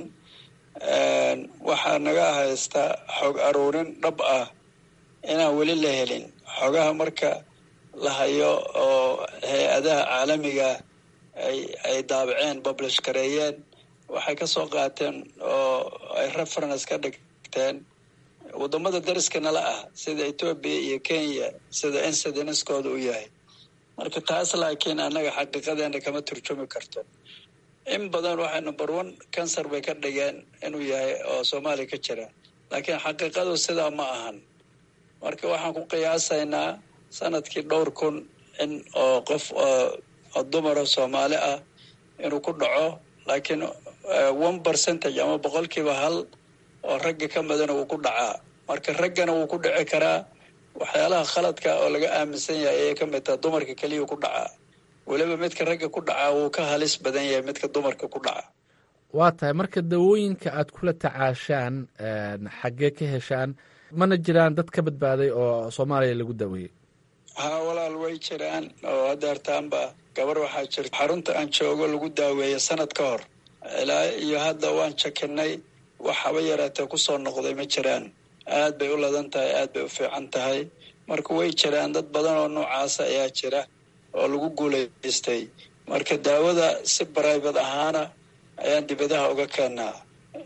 waxaa naga haysta xog aruurin dhab ah inaan weli la helin xogaha marka la hayo oo hay-adaha caalamiga ay ay daabaceen publish gareeyeen waxay ka soo qaateen oo ay reference ka dhigteen waddamada dariska nala ah sida etoobiya iyo kenya sida insidenskooda u yahay marka taas laakiin annaga xaqiiqadeena kama turjumi karto in badan waxay number one cancer bay ka dhigeen inuu yahay oo soomaaliya ka jira laakiin xaqiiqadu sidaa ma ahan marka waxaan ku qiyaasaynaa sanadkii dhowr kun in oo qof oo dumara soomaali ah inuu ku dhaco laakiin one percentage ama boqolkiiba hal oo ragga ka midana wuu ku dhacaa marka raggana wuu ku dhici karaa waxyaalaha khaladka oo laga aaminsan yahay ayay ka mid taha dumarka keliya ku dhacaa weliba midka ragga ku dhacaa wuu ka halis badan yahay midka dumarka ku dhaca waa tahay marka dawooyinka aad kula tacaashaan xaggee ka heshaan mana jiraan dad ka badbaaday oo soomaaliya lagu daweeyey haa walaal way jiraan oo hadeertaanba gabar waxaa jirta xarunta aan joogo lagu daaweeya sanad ka hor ilaa iyo hadda waan jakinay wax haba yaraatee kusoo noqday ma jiraan aad bay u ladan tahay aad bay u fiican tahay marka way jiraan dad badan oo noocaasa ayaa jira oo lagu guulaystay marka daawada si bribate ahaana ayaan dibadaha uga keenaa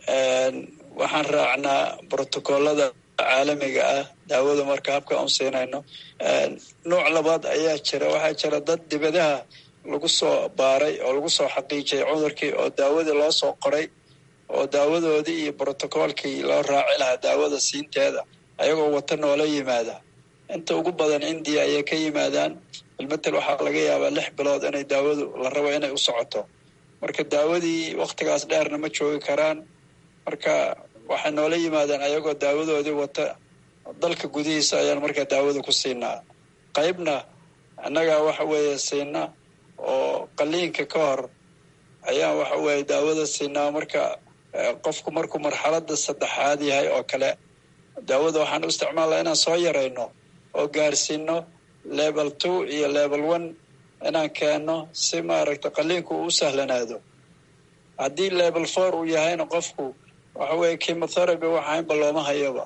waxaan raacnaa brotocoolada caalamiga ah daawada marka habka aan siinayno nooc labaad ayaa jira waxaa jira dad dibadaha lagu soo baaray oo lagu soo xaqiijiyay cudurkii oo daawadii loo soo qoray oo daawadoodii iyo brotocoolkii loo raaci lahaa daawada siinteeda ayagoo wata noola yimaada inta ugu badan indiya ayay ka yimaadaan ilmatel waxaa laga yaabaa lix bilood inay daawadu la rabo inay u socoto marka daawadii waktigaas dheerna ma joogi karaan marka waxay noola yimaadaan ayagoo daawadoodii wata dalka gudihiisa ayaan markaa daawada ku siinaa qaybna annagaa waxa weeye siina oo qaliinka ka hor ayaan waxa weeye daawada siinaa marka qofku markuu marxaladda saddexaad yahay oo kale daawada waxaan u isticmaalnaa inaan soo yarayno oo gaarsiino level two iyo level one inaan keenno si maaragta qaliinku uu u sahlanaado haddii level four uu yahayna qofku waxa weeye chemotherapy waxaynba looma hayaba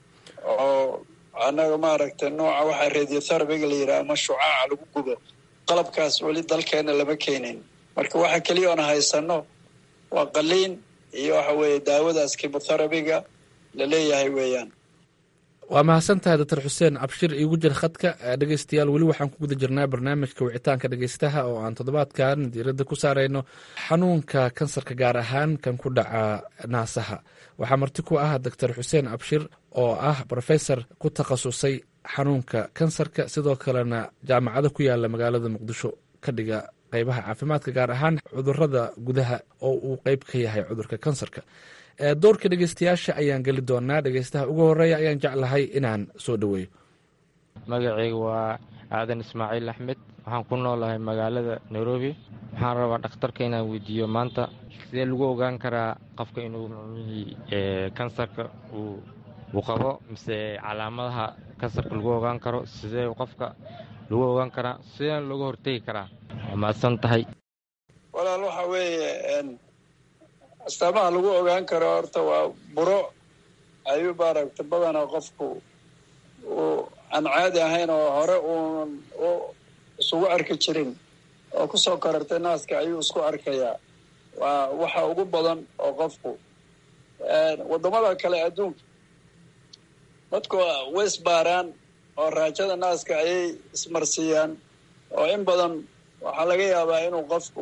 oo annaga maaragtay nooca waxaa radiotherapyga la yidhaha ama shucaaca lagu gubo qalabkaas weli dalkeena lama keenin marka waxa keliya oona haysano waa qaliin iyo waxa weeye daawadaas chemotherapyga la leeyahay weeyaan waa mahadsantahay doctor xuseen abshir iigu jir khadka dhegeystayaal weli waxaan ku guda jirnaa barnaamijka wicitaanka dhegeystaha oo aan toddobaadkan diiradda ku saarayno xanuunka kansarka gaar ahaan kan ku dhaca naasaha waxaa marti ku ah doctor xuseen abshir oo ah brofesor ku takhasusay xanuunka kansarka sidoo kalena jaamacado ku yaala magaalada muqdisho ka dhiga qeybaha caafimaadka gaar ahaan cudurada gudaha oo uu qeyb ka yahay cudurka kansarka doorka dhegeystayaasha ayaan geli doonaa dhegeystaha ugu horeeya ayaan jeclahay inaan soo dhoweeyo magacayga waa aadan ismaaciil axmed waxaan ku noolahay magaalada nairobi waxaan rabaa dhakhtarka inaan weydiiyo maanta sidee lagu ogaan karaa qofka inuu micnihii kansarka uu qabo mise calaamadaha kansarka lagu ogaan karo sidee qofka lagu ogaan karaa sidee looga hortegi karaa waa mahadsan tahay walaal waxa weeye astaamaha lagu ogaan karo horta waa buro ayuu maaragta badanaa qofku uu aan caadi ahayn oo hore uun u isugu arki jirin oo kusoo korartay naaska ayuu isku arkayaa waa waxa ugu badan oo qofku waddamada kale adduunka dadku way isbaaraan oo raajada naaska ayay ismarsiiyaan oo in badan waxaa laga yaabaa inuu qofku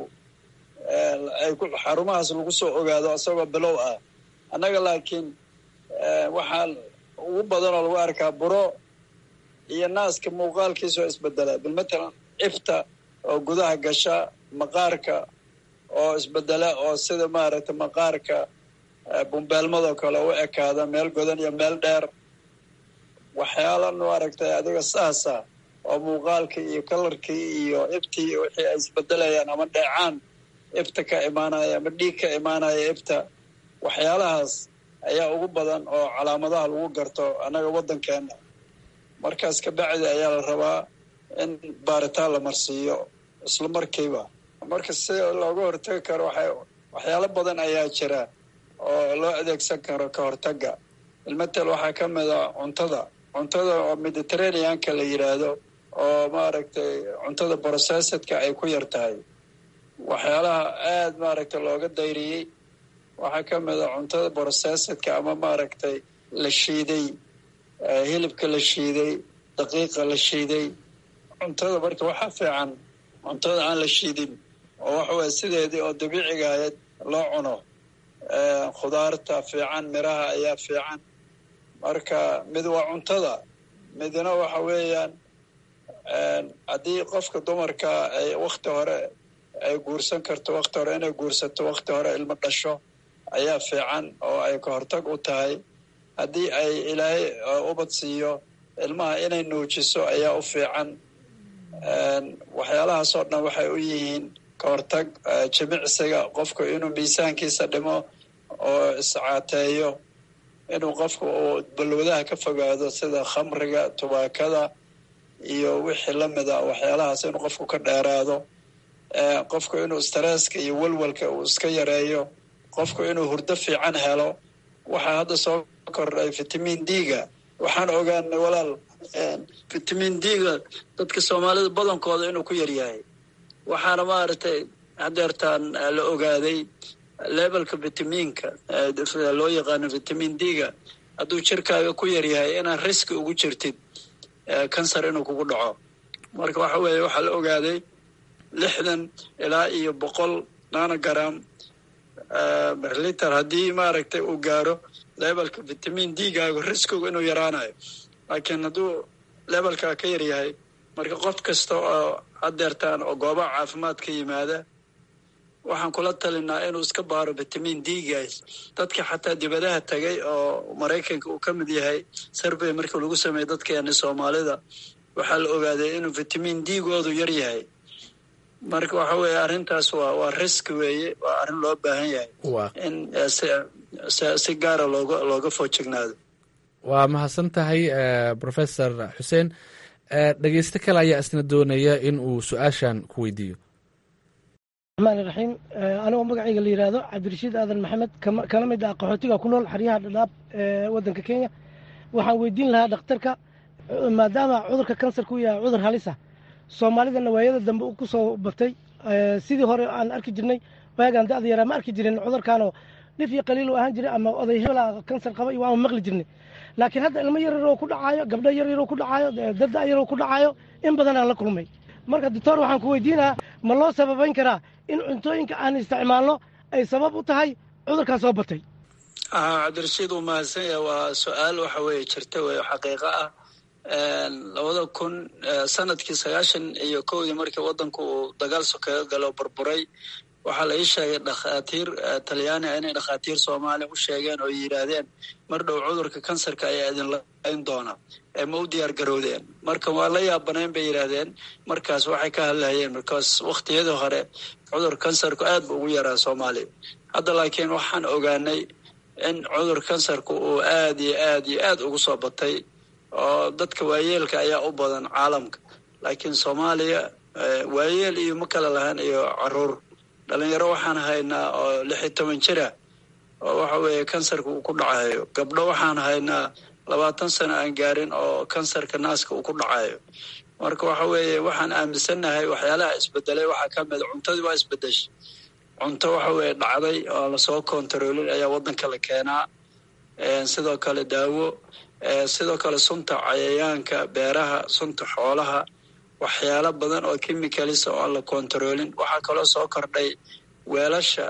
ay xarumahaas lagu soo ogaado isagoo bilow ah annaga laakiin waxaa ugu badan oo lagu arkaa buro iyo naaska muuqaalkiisa oo isbedela bilmatalan ifta oo gudaha gasha maqaarka oo isbedela oo sida maaragtay maqaarka bumbeelmadoo kale u ekaada meel godan iyo meel dheer waxyaala maaragtay adiga saasa oo muuqaalkii iyo kalarkii iyo iftii wixii ay isbedelayaan ama dheecaan ifta ka imaanaya ama dhiig ka imaanaya ifta waxyaalahaas ayaa ugu badan oo calaamadaha lagu garto annaga waddankeena markaas kabacdi ayaa la rabaa in baaritaan la marsiiyo isla markiiba marka si looga hortagi karo waxay waxyaalo badan ayaa jira oo loo adeegsan karo ka hortagga ilmatel waxaa ka mid a cuntada cuntada oo mediterraneanka la yidhaahdo oo maaragtay cuntada processedka ay ku yar tahay waxyaalaha aada maaragtay looga dayriyey waxaa ka mid a cuntada processedka ama maaragtay la shiiday hilibka la shiiday daqiiqa la shiiday cuntada marka waxaa fiican cuntada aan la shiidin oo waxa weye sideedii oo dabiiciga ahayd loo cuno khudaarta fiican miraha ayaa fiican marka mid waa cuntada midna waxa weeyaan haddii qofka dumarka ay wakti hore ay guursan karto wakti hore inay guursato wakti hore ilmo dhasho ayaa fiican oo ay ka hortag u tahay haddii ay ilaahay ubad siiyo ilmaha inay nuujiso ayaa u fiican waxyaalahaas oo dhan waxay u yihiin ka hortag jimicsiga qofku inuu miisaankiisa dhimo oo iscaateeyo inuu qofku uu balwadaha ka fogaado sida khamriga tubaakada iyo wixii lamida waxyaalahaas inuu qofku ka dheeraado qofku inuu stresska iyo welwelka uu iska yareeyo qofku inuu hurdo fiican helo waxaa hadda soo kordhay vitamin d-ga waxaan ogaanay walaal vitamin d-ga dadka soomaalida badankooda inuu ku yaryahay waxaana maaragtay hadeertaan la ogaaday levelka vitaminka loo yaqaano vitamin d-ga hadduu jirkaaga ku yaryahay inaan riski ugu jirtid kansar inuu kugu dhaco marka waxa weeye waxaa la ogaaday lixdan ilaa iyo boqol nanogram berliter haddii maaragtay uu gaaro levelka vitamin d-gaagu riskigu inuu yaraanayo laakiin hadduu levelkaa ka yaryahay marka qof kasta oo hadeertaan oo goobaha caafimaad ka yimaada waxaan kula talinaa inuu iska baaro vitamin d-gaas dadka xataa dibadaha tagay oo maraykanka uu ka mid yahay survey markii lagu sameeyey dadkeeni soomaalida waxaa la ogaaday inuu vitamin d-goodu yar yahay marka waxa weeye arrintaas waa waa risk weeye waa arrin loo baahan yahay in si gaara looga looga foojignaado waa mahadsan tahay professor xuseen dhegeysto kale ayaa isna doonaya in uu su-aashan ku weydiiyo raxmaan raxiim anigoo magacayga la yidhaahdo cabdirashiid aadan maxamed kana mid ah qaxootiga ku nool xeryaha dhadhaab ee waddanka kenya waxaan weydiin lahaa dhakhtarka maadaama cudurka kansarka u yahay cudur halisa soomaalidana waayada dambe ku soo batay sidii hore aan arki jirnay waagaan da'da yaraa ma arki jirin cudurkaanoo dhif iyo qaliil u ahaan jiray ama oday hebela kansar qaba iyo waama maqli jirnay laakiin hadda ilmo yaryaroo ku dhacaayo gabdho yaryaroo ku dhacaayo dad da'yaroo ku dhacaayo in badan aan la kulmay marka doctor waxaan ku weydiinahaa ma loo sababayn karaa in cuntooyinka aan isticmaalno ay sabab u tahay cudurkaan soo batay cabdirashiid uu mahadsan yahay waa su-aal waxa weeye jirta wey xaqiiqo ah labada kun sanadkii sagaashan iyo kowdii markii waddanku uu dagaal sokeeyo galo burburay waxaa la ii sheegay dhakhaatiir talyaaniga inay dhakhaatiir soomaaliya u sheegeen oo yidhaahdeen mar dhow cudurka kansarka ayaa idin layn doona ee ma u diyaar garowdeen marka waa la yaabanayn bay yidhaahdeen markaas waxay ka hadlayeen markaas wakhtiyadii hore cudur kansarku aad bu ugu yaraa soomaaliya hadda laakiin waxaan ogaanay in cudur kansarku uu aad iyo aad iyo aad ugu soo batay oo dadka waayeelka ayaa u badan caalamka laakiin soomaaliya waayeel iyo ma kala lahaan iyo caruur dhalinyaro waxaan haynaa oo lix iyo toban jira oo waxa weeye kansarka uu ku dhacayo gabdho waxaan haynaa labaatan sano aan gaarin oo kansarka naaska uu ku dhacayo marka waxa weeye waxaan aaminsannahay waxyaalaha isbedelay waxaa ka mid cuntadii waa isbedeshay cunto waxa weeye dhacday oo lasoo kontaroolin ayaa waddanka la keenaa sidoo kale daawo sidoo kale sunta cayayaanka beeraha sunta xoolaha waxyaalo badan oo chemicalisa oo aan la kontaroolin waxaa kaloo soo kordhay weelasha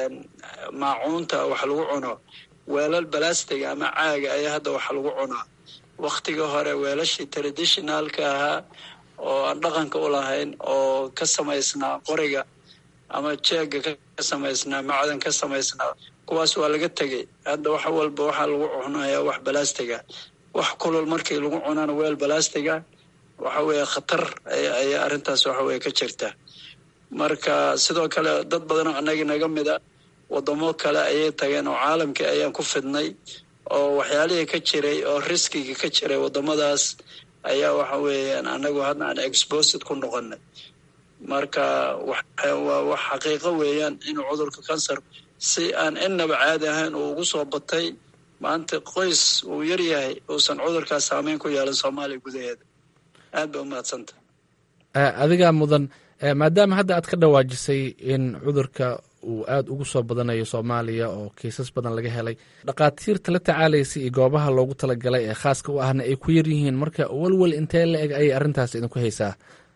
maacuunta wax lagu cuno weelal balastiga ama caaga ayaa hadda wax lagu cunaa waktigii hore weelashii traditionalka ahaa oo aan dhaqanka u lahayn oo ka samaysnaa qoriga ama jeega ka samaysnaa macdan ka samaysnaa kuwaas waa laga tegey hadda wax walba waxaa lagu cunayaa wax balastiga wax kulul markii lagu cunana weel balastiga waxa weeye khatar ayaa arrintaas waxa weye ka jirta marka sidoo kale dad badan oo annaga naga mida wadamo kale ayay tageen oo caalamkii ayaan ku fidnay oo waxyaalihii ka jiray oo riskigii ka jiray wadamadaas ayaa waxa weeyaan annagu hadda aan exposed ku noqonay marka waa wax xaqiiqo weeyaan inuu cudurka kansar si aan innaba caadi ahayn uu ugu soo batay maanta qoys uu yar yahay uusan cudurkaas saameyn ku yeelan soomaaliya gudaheeda aad ba umahadsanta adigaa mudan maadaama hadda aad ka dhawaajisay in cudurka uu aada ugu soo badanayo soomaaliya oo kiisas badan laga helay dhakhaatiirta la tacaalaysa iyo goobaha loogu talagalay ee khaaska u ahna ay ku yar yihiin marka walwal intee la eg ayay arrintaas idinku haysaa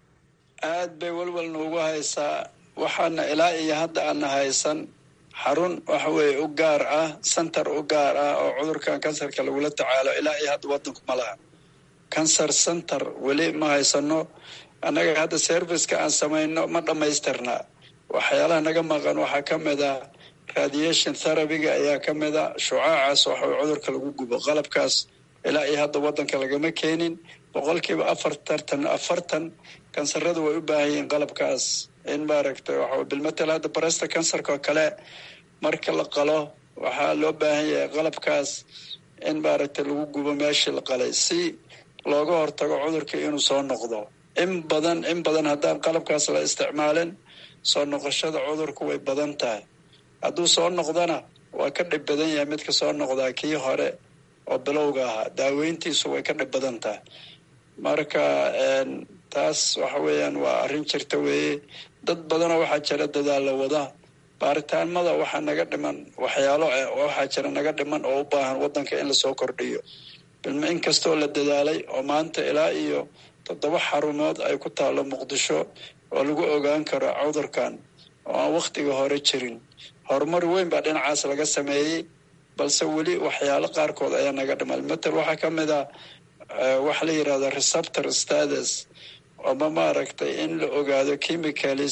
aad bay walwal noogu haysaa waxaana ilaa iyo hadda aana haysan xarun waxa weeye u gaar ah center u gaar ah oo cudurkan kansarka lagula tacaalo ilaa iyo hadda waddanku ma laha cancer center weli ma haysano annaga hadda serviceka aan samayno ma dhammaystirnaa waxyaalaha naga maqan waxaa ka mid a radiation therabyga ayaa ka mid a shucaacaas waxa cudurka lagu gubo qalabkaas ilaa iyo hadda waddanka lagama keenin boqolkiiba afartartan afartan kansaradu way u baahan yihiin qalabkaas in maaragtay waxa bilmatel hadda baresta kansarka oo kale marka la qalo waxaa loo baahan yahay qalabkaas in maaragtay lagu gubo meeshii la qalay si looga hortago cudurka inuu soo noqdo in badan in badan haddaan qalabkaas la isticmaalin soo noqoshada cudurku way badan tahay hadduu soo noqdona waa ka dhib badan yahay midka soo noqdaa kii hore oo bilowga ahaa daaweyntiisu way ka dhib badan tahay marka taas waxa weeyaan waa arrin jirta weeye dad badanoo waxaa jira dadaalla wada baaritaanmada waxaa naga dhiman waxyaalo waxaa jira naga dhiman oo u baahan waddanka in lasoo kordhiyo in kastoo la dadaalay oo maanta ilaa iyo toddoba xarumood ay ku taallo muqdisho oo lagu ogaan karo cudurkan oo aan wakhtiga hore jirin horumar weyn baa dhinacaas laga sameeyey balse weli waxyaalo qaarkood ayaa naga dhiman matal waxaa ka mid ah waxa la yidhahda receptor status ama maaragtay in la ogaado chemicalis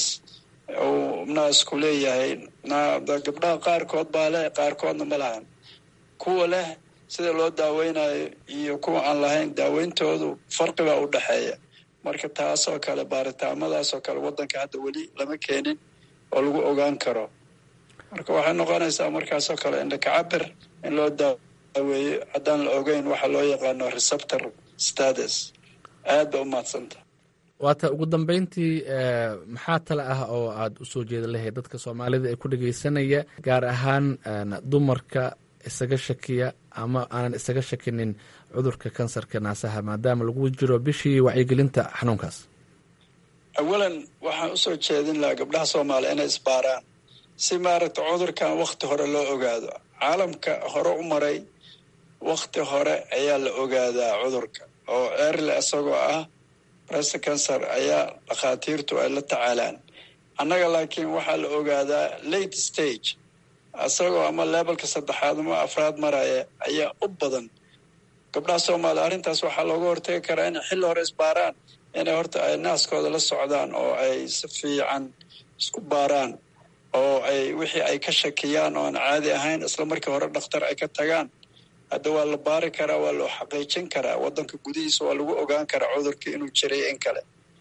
uu naasku leeyahay gabdhaha qaarkood baa leh qaarkoodna ma lahan kuwa leh sida loo daaweynayo iyo kuwa aan lahayn daaweyntoodu farqi baa u dhexeeya marka taasoo kale baaritaamadaasoo kale waddanka hadda weli lama keenin oo lagu ogaan karo marka waxay noqonaysaa markaasoo kale indhakacabir in loo daaweeyo haddaan la ogeyn waxa loo yaqaano receptor status aad ba u mahadsanta waata ugu dambeyntii maxaa tale ah oo aada usoo jeeda lahayd dadka soomaalida ee ku dhageysanaya gaar ahaan dumarka isaga shakiya ama aanan isaga shakinin cudurka kansarka naasaha maadaama lagu jiro bishii wacyigelinta xanuunkaas awalan waxaan usoo jeedin lahaa gabdhaha soomaaliya inay isbaaraan si maaragta cudurkan wakti hore loo ogaado caalamka hore u maray wakti hore ayaa la ogaadaa cudurka oo erle isagoo ah breast cancer ayaa dhakhaatiirtu ay la tacaalaan annaga laakiin waxaa la ogaadaa late stage isagoo ama lebalka saddexaad ama afraad maraya ayaa u badan gabdhaha soomaaliya arrintaas waxaa looga hortagi karaa inay xilli hore isbaaraan inay horta ay naaskooda la socdaan oo ay si fiican isku baaraan oo ay wixii ay ka shakiyaan oo aan caadi ahayn isla markii hore dhakhtar ay ka tagaan hadda waa la baari karaa waa loo xaqiijin karaa waddanka gudihiisa waa lagu ogaan karaa cudurkii inuu jiray in kale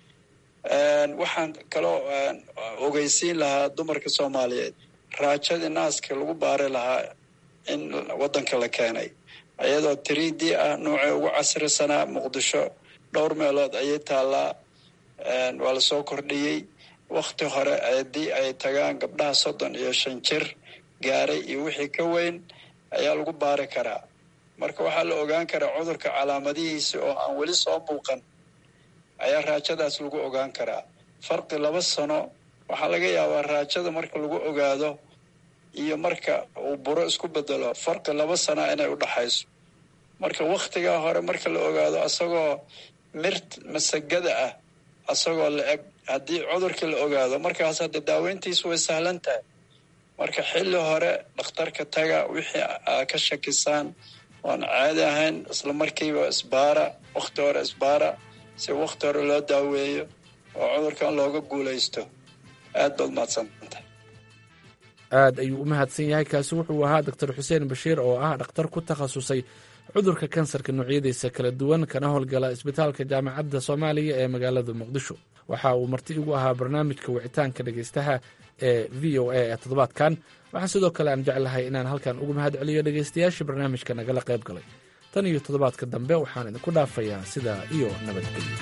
waxaan kaloo ogeysiin lahaa dumarka soomaaliyeed raajadii naaska lagu baari lahaa in waddanka la keenay iyadoo three d ah noocii ugu casrisanaa muqdisho dhowr meelood ayay taallaa waa lasoo kordhiyey wakti hore haddii ay tagaan gabdhaha soddon iyo shan jir gaaray iyo wixii ka weyn ayaa lagu baari karaa marka waxaa la ogaan karaa cudurka calaamadihiisa oo aan weli soo muuqan ayaa raajadaas lagu ogaan karaa farqi laba sano waxaa laga yaabaa raajada marka lagu ogaado iyo marka uu buro isku bedelo farqi laba sana inay u dhaxayso marka wakhtigaa hore marka la ogaado asagoo mirt masagada ah asagoo la eg haddii cudurkii la ogaado markaas hadda daaweyntiisu way sahlan tahay marka xilli hore dhakhtarka taga wixii aa ka shakisaan oan caadi ahayn isla markiiba isbaara wakhti hore isbaara si wakhti hore loo daaweeyo oo cudurkan looga guulaysto aad baad mahadsantahay aad ayuu u mahadsan yahay kaasi wuxuu ahaa doctor xuseen bashiir oo ah dhakhtar ku takhasusay cudurka kansarka noocyadiisa kala duwan kana howlgala isbitaalka jaamacadda soomaaliya ee magaalada muqdisho waxa uu marti igu ahaa barnaamijka wicitaanka dhegeystaha ee v o a ee toddobaadkan waxaan sidoo kale aan jeclahay inaan halkan ugu mahad celiyo dhegeystayaashii barnaamijka nagala qayb galay tan iyo toddobaadka dambe waxaan idinku dhaafayaa sidaa iyo nabadgelyo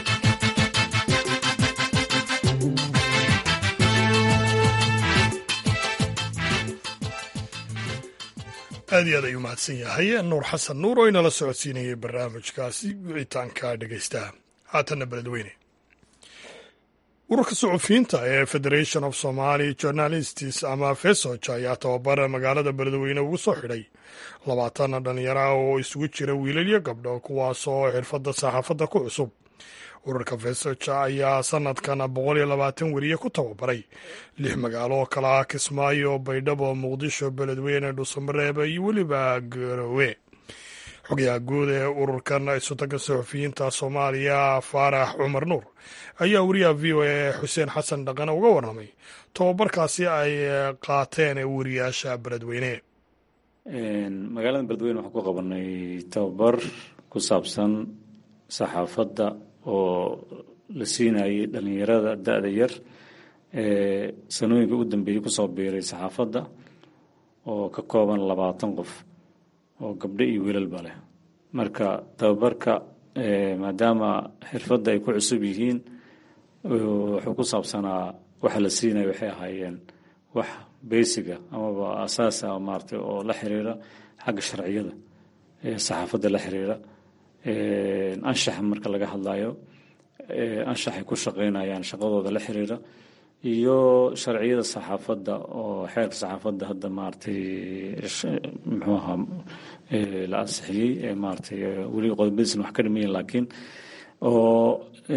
aad iyo aad ayuu mahadsan yahay nuur xasan nuur oo inala socodsiinayay barnaamijkaasi wicitaanka dhegeystaha haatanna beledweyne ururka suxufiyiinta ee federation of somaly journalists ama fesoj ayaa tababar magaalada beledweyne ugu soo xidhay labaatan dhalinyaro ah oo isugu jira wiilal iyo gabdho kuwaasoo xirfadda saxaafadda ku cusub ururka fesoj ayaa sanadkan boqol iyo labaatan weriye ku tababaray lix magaalo oo kale ah kismaayo baydhabo muqdisho beledweyne dhuusamareeb iyo weliba garowe xogayaha guud ee ururkan isutaga suxufiyiinta soomaaliya faarax cumar nuur ayaa wariyaha v o a xuseen xasan dhaqane uga warramay tobabarkaasi ay qaateen wariyaasha beledweyne magaalada beledweyne waxaan ku qabanay tababar ku saabsan saxaafadda oo la siinayay dhalinyarada da-da yar ee sanooyinka ugu dambeeyey kusoo biiray saxaafadda oo ka kooban labaatan qof oo gabdho iyo wiilalba leh marka tababarka maadaama xirfadda ay ku cusub yihiin wuxuu ku saabsanaa waxa la siinaya waxay ahaayeen wax beysiga amaba asaasa maaragtay oo la xiriira xagga sharciyada ee saxaafadda la xiriira anshaxa marka laga hadlayo anshaxay ku shaqeynayaan shaqadooda la xiriira iyo sharciyada saxaafadda oo xeerka saxaafadda hadda maaragtay muxuu ahaa la ansixiyey ee maaragtay weli qodobadiisna wax ka dhimayin laakiin oo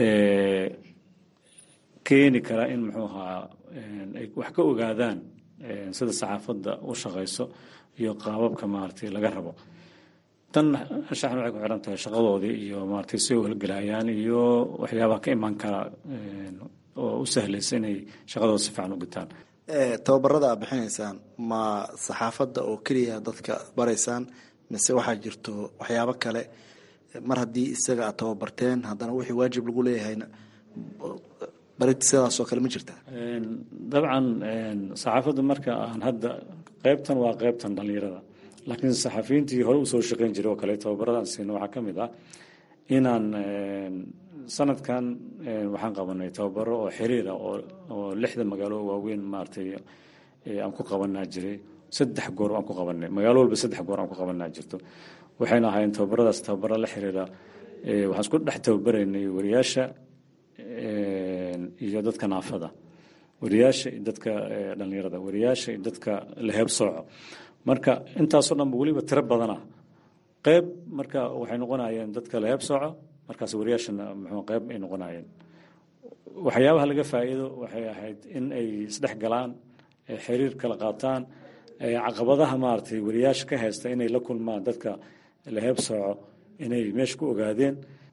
keeni kara in muxuu ahaa ay wax ka ogaadaan sida saxaafadda u shaqeyso iyo qaababka maaragtay laga rabo tan anshaxna waxay ku xiran tahay shaqadoodii iyo maaragtay si howlgelayaan iyo waxyaabaha ka imaan kara oo u sahlaysa inay shaqadooda si fiican u gutaan tababarada aad bixinaysaan ma saxaafadda oo keliya dadka baraysaan mise waxaa jirto waxyaabo kale mar haddii isaga aad tababarteen haddana wixii waajib lagu leeyahayna barid sidaasoo kale ma jirtaa dabcan saxaafadda marka aan hadda qeybtan waa qeybtan dhalinyarada laakiin saxafiyiintii hore usoo shaqeyn jiray oo kale tababaradaan siino waxaa ka mid ah inaan sanadkan waxaan qabanay tababaro oo xiriira oo lixda magaalo waaweyn maaragtay aan ku qabanaa jiray saddex goor aan ku qabanay magaalo walba saddex goor aan ku qabanaa jirto waxayna ahaayeen tababaradaas tababaro la xiriira waxaan isku dhex tababaraynay wariyaasha iyo dadka naafada wariyaasha iyo dadka dhalinyarada wariyaasha iyo dadka laheeb sooco marka intaasoo dhanba weliba tiro badana qeyb marka waxay noqonayeen dadka laheeb sooco markaas wariyaashana muxuu qeyb ay noqonayeen waxyaabaha laga faa'iido waxay ahayd in ay isdhex galaan xiriir kala qaataan caqabadaha maaragtay wariyaasha ka haysta inay la kulmaan dadka laheeb sooco inay meesha ku ogaadeen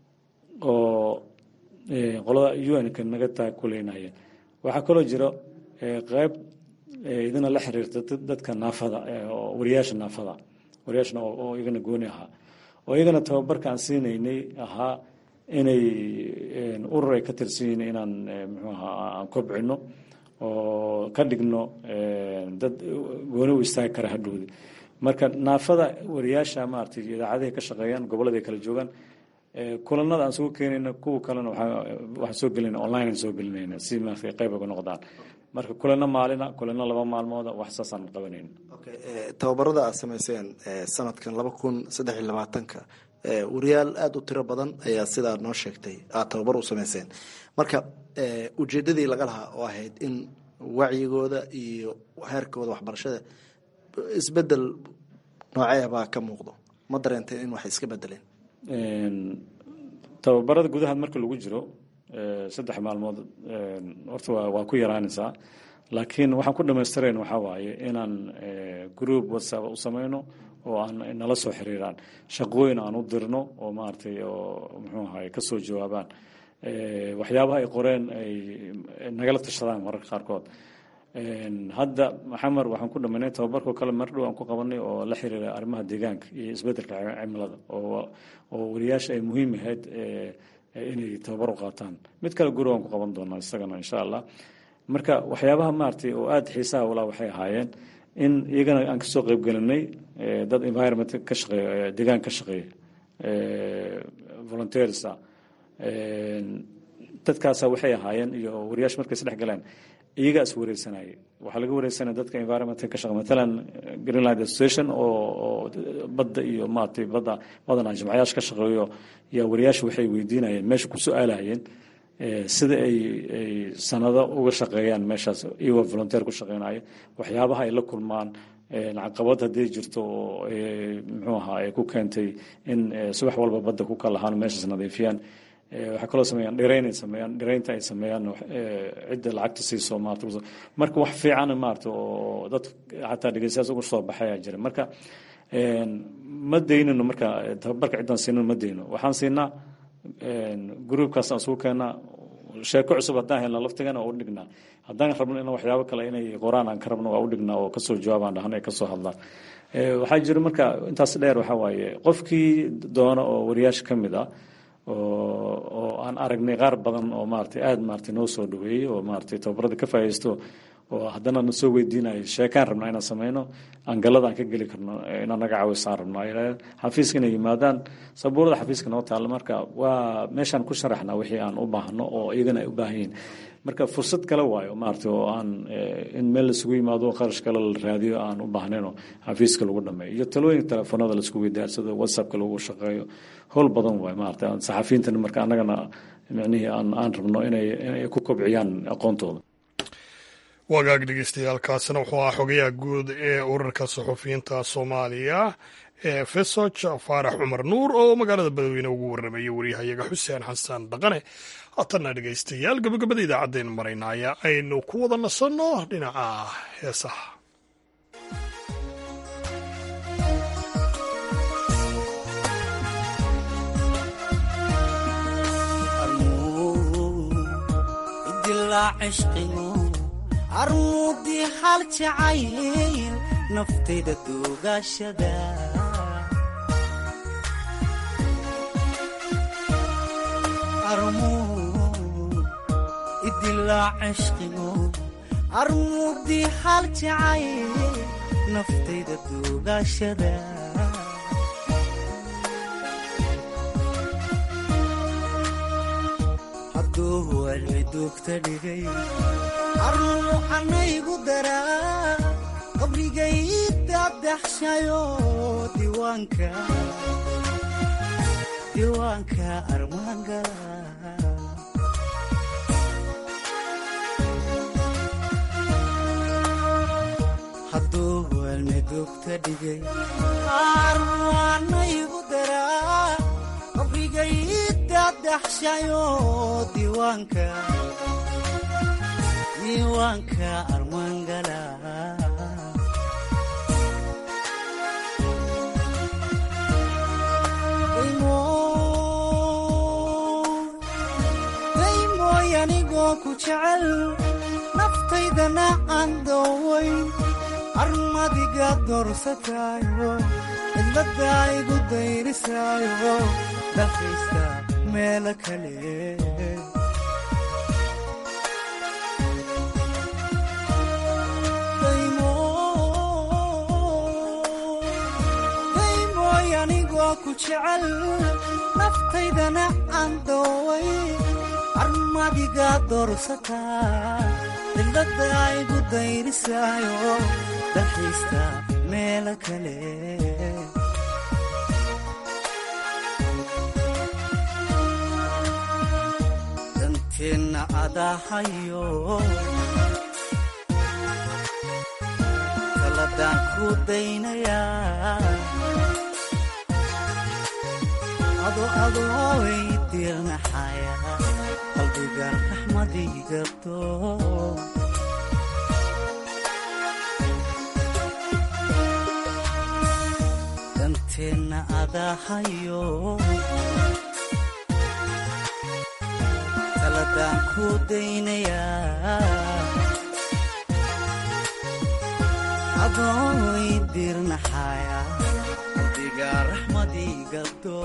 oo qolada un-ka naga taakuleynayeen waxaa kaloo jiro qeyb idina la xiriirta dadka naafada oo wariyaasha naafada wariyaashana oo iyagana gooni ahaa oo iyagana tababarka aan siinaynay ahaa inay urur ay ka tirsan yihiin inaan muxuu ahaa aan kobcino oo ka dhigno dad gooni u istaagi kara hadhowdi marka naafada wariyaasha maaragtay idaacadahay ka shaqeeyaan gobollada ay kala joogaan kulanada aan soo keenayna kuwa kalena waxaan soo gelinayna online aan soo gelinayna si maaragtay qayb uga noqdaan marka kulano maalina kulano laba maalmooda wax saasaan qabanayna tababarada aad samayseen sanadkan laba kun saddex iyo labaatanka wariyaal aada u tiro badan ayaa sidaa noo sheegtay aad tababar u samayseen marka ujeedadii laga lahaa oo ahayd in wacyigooda iyo heerkooda waxbarashada isbedel noocee baa ka muuqdo ma dareenteen in wax iska bedeleen tababarada gudaha marka lagu jiro saddex maalmood horta waa ku yaraanaysaa laakiin waxaan ku dhamaystirayn waxaa waaye inaan group whatsapp u sameyno oo aan nala soo xiriiraan shaqooyin aan u dirno oo maaragtay oo muxuu ahaye ka soo jawaabaan waxyaabaha ay qoreen ay nagala tashadaan mararka qaarkood hadda maxamed waxaan ku dhamaynay tababarkoo kale mar dhow aan ku qabanay oo la xiriira arrimaha deegaanka iyo isbeddelka cimilada oo oo wariyaasha ay muhiim ahayd inay tababar u qaataan mid kale guri waan ku qaban doonaa isagana insha allah marka waxyaabaha maaragtay oo aada xiisaha walaa waxay ahaayeen in iyagana aan kasoo qeyb gelinay dad environment ka shaqeeya deegaan ka shaqeeya volunteersa dadkaasa waxay ahaayeen iyo wariyaash markay isdhex galeen iyagaa is wareysanayay waxaa laga wareysanaya dadka environmentka ka shaqa matalan greenland association oo badda iyo maaragtay badda badanaa jimcayaasha ka shaqeeyo yaa wariyaasha waxay weydiinayeen meesha ku su-aalahayeen sida ay ay sanado uga shaqeeyaan meeshaas iyagoo volunteer ku shaqeynaya waxyaabaha ay la kulmaan caqabad haddii jirto oo muxuu ahaa ay ku keentay in subax walba badda ku kalahaan meeshaas nadiifiyaan waxaa kaloo sameeyaan dhirayn ay sameeyaan dhiraynta ay sameeyaan cidda lacagta siiso maarata marka wax fiican maarata oo dad xataa dhegeystayaas uga soo baxayaa jira marka ma daynino marka tababarka ciddaan siinino ma dayno waxaan siinaa gruubkaas aan isugu keennaa sheeko cusub haddaan helna laftigana waa u dhignaa haddaan rabno in waxyaabo kale inay qoraan aan ka rabno waa u dhignaa oo kasoo jawaabaan dhahna ay kasoo hadlaan waxaa jira marka intaas dheer waxaa waaye qofkii doona oo wariyaasha ka mid ah oo aan aragnay qaar badan oo maaragtay aada maaragtay noo soo dhaweeyey oo maaragtay tababarada ka faa'iidaysto oo haddana na soo weydiinayo sheekaan rabnaa inaan sameyno angalada aan ka geli karno inaan naga caawisaan rabno xafiiska inay yimaadaan sabuurada xafiiska noo taalla marka waa meeshaan ku sharaxnaa wixii aan u baahno oo iyagana ay u baahan yihiin marka fursad kale waayo maaragtay oo aan in meel laisugu yimaado qarash kale la raadiyo aan u baahnayn oo xafiiska lagu dhameeyo iyo talooyinka telefoonada laisku weydaarsado whatsappka lagu shaqeeyo howl badan waayo maaragtay saxafiyiintana marka annagana micnihii aan aan rabno inay inay ku kobciyaan aqoontooda wagaag dhegeystayaaalkaasina wuxuu ahaa xogayaha guud ee urarka suxufiyiinta soomaaliya ee fesoj faarax cumar nuur oo magaalada badweyne ugu warramayay waryahayaga xuseen xasan dhaqane haatanna dhegeystayaal gabagabada idaacaddeen maraynaya aynu ku wada nasanno dhinaca heesaha armuudii hal jacayl naftayda duugashada idilaa cishqigo armuudii hal jacayl naftayda duugaashada hadduu walci duugta dhigay arnuucanaygu daraa qabrigay dadaxshayo diiwaanka diiwaanka armaangala hadduu walmi duugta dhigay arnuucanaygu daraa qabrigay dadaxshayo diiwaanka diiwaanka armaangala daymooy anigoo ku jecel naftaydana aan doowayn armadiga doorsataayo cidladaa igu dayrisaayo dhaqaysta meelo kale daymooy anigoo ku jecel naftaydana aan dooway armadiga doorsataa cidladaa igu dayrisaayo dalxiista meelo kale danteenna adahayo kaladaan ku daynayaa ado adooy dirnaxaya qalbiga raxmadigabto danteenna adahayo kaladaan ku daynayaa adooy dirnaxaya qalbiga raxmadigabto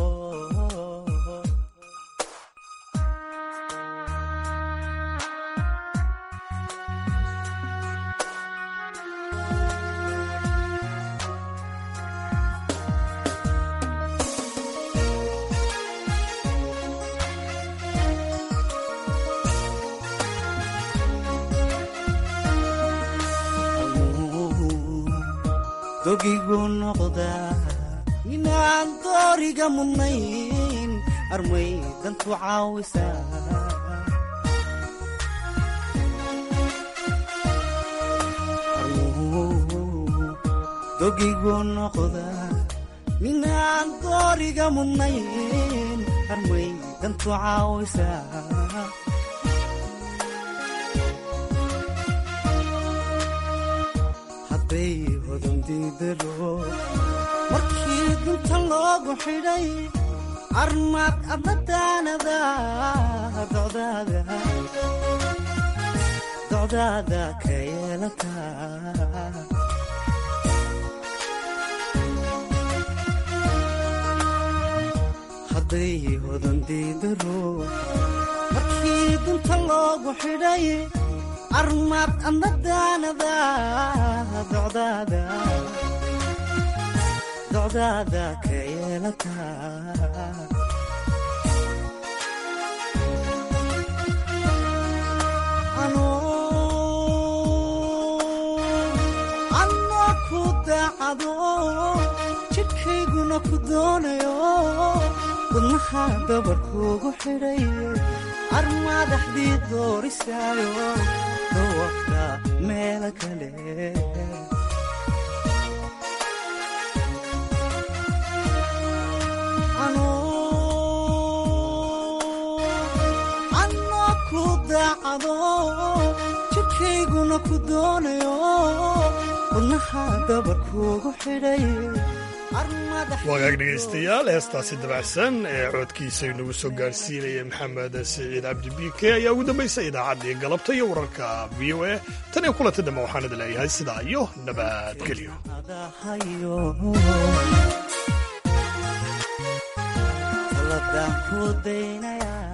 dogigu noqdaa inaan dooriga mudnayn armay dantu caawisaa dogigu noqdaa minaan dooriga mudnayn armay dantu caawisaa hadday hodandidaro markii dinta loogu xidhay armaad adadaanada docdaada docdaada ka yeelataa hadday hodandidaro markii dinta loogu xidhay armaad adadaanada docdaada docdaada ka yeelataa anoo ku daacado jidhkayguna ku doonayo wadnaha dabarkuugu xidhay armaadaxdii doorisaayo dawafta meelo kale anoo ku daacado jidhkayguna ku doonayo wadnaha dabarkuugu xidhay wagaag dhegaystayaal heestaasi dabacsan ee coodkiisa inagu soo gaadhsiinaya maxamed siciid cabdi biike ayaa ugu dambaysa idaacaddii galabta iyo wararka v o a tan iyo kulanta dambe waxaan idin leeyahay sidaa iyo nabadgelyo kaladaan ku daynaya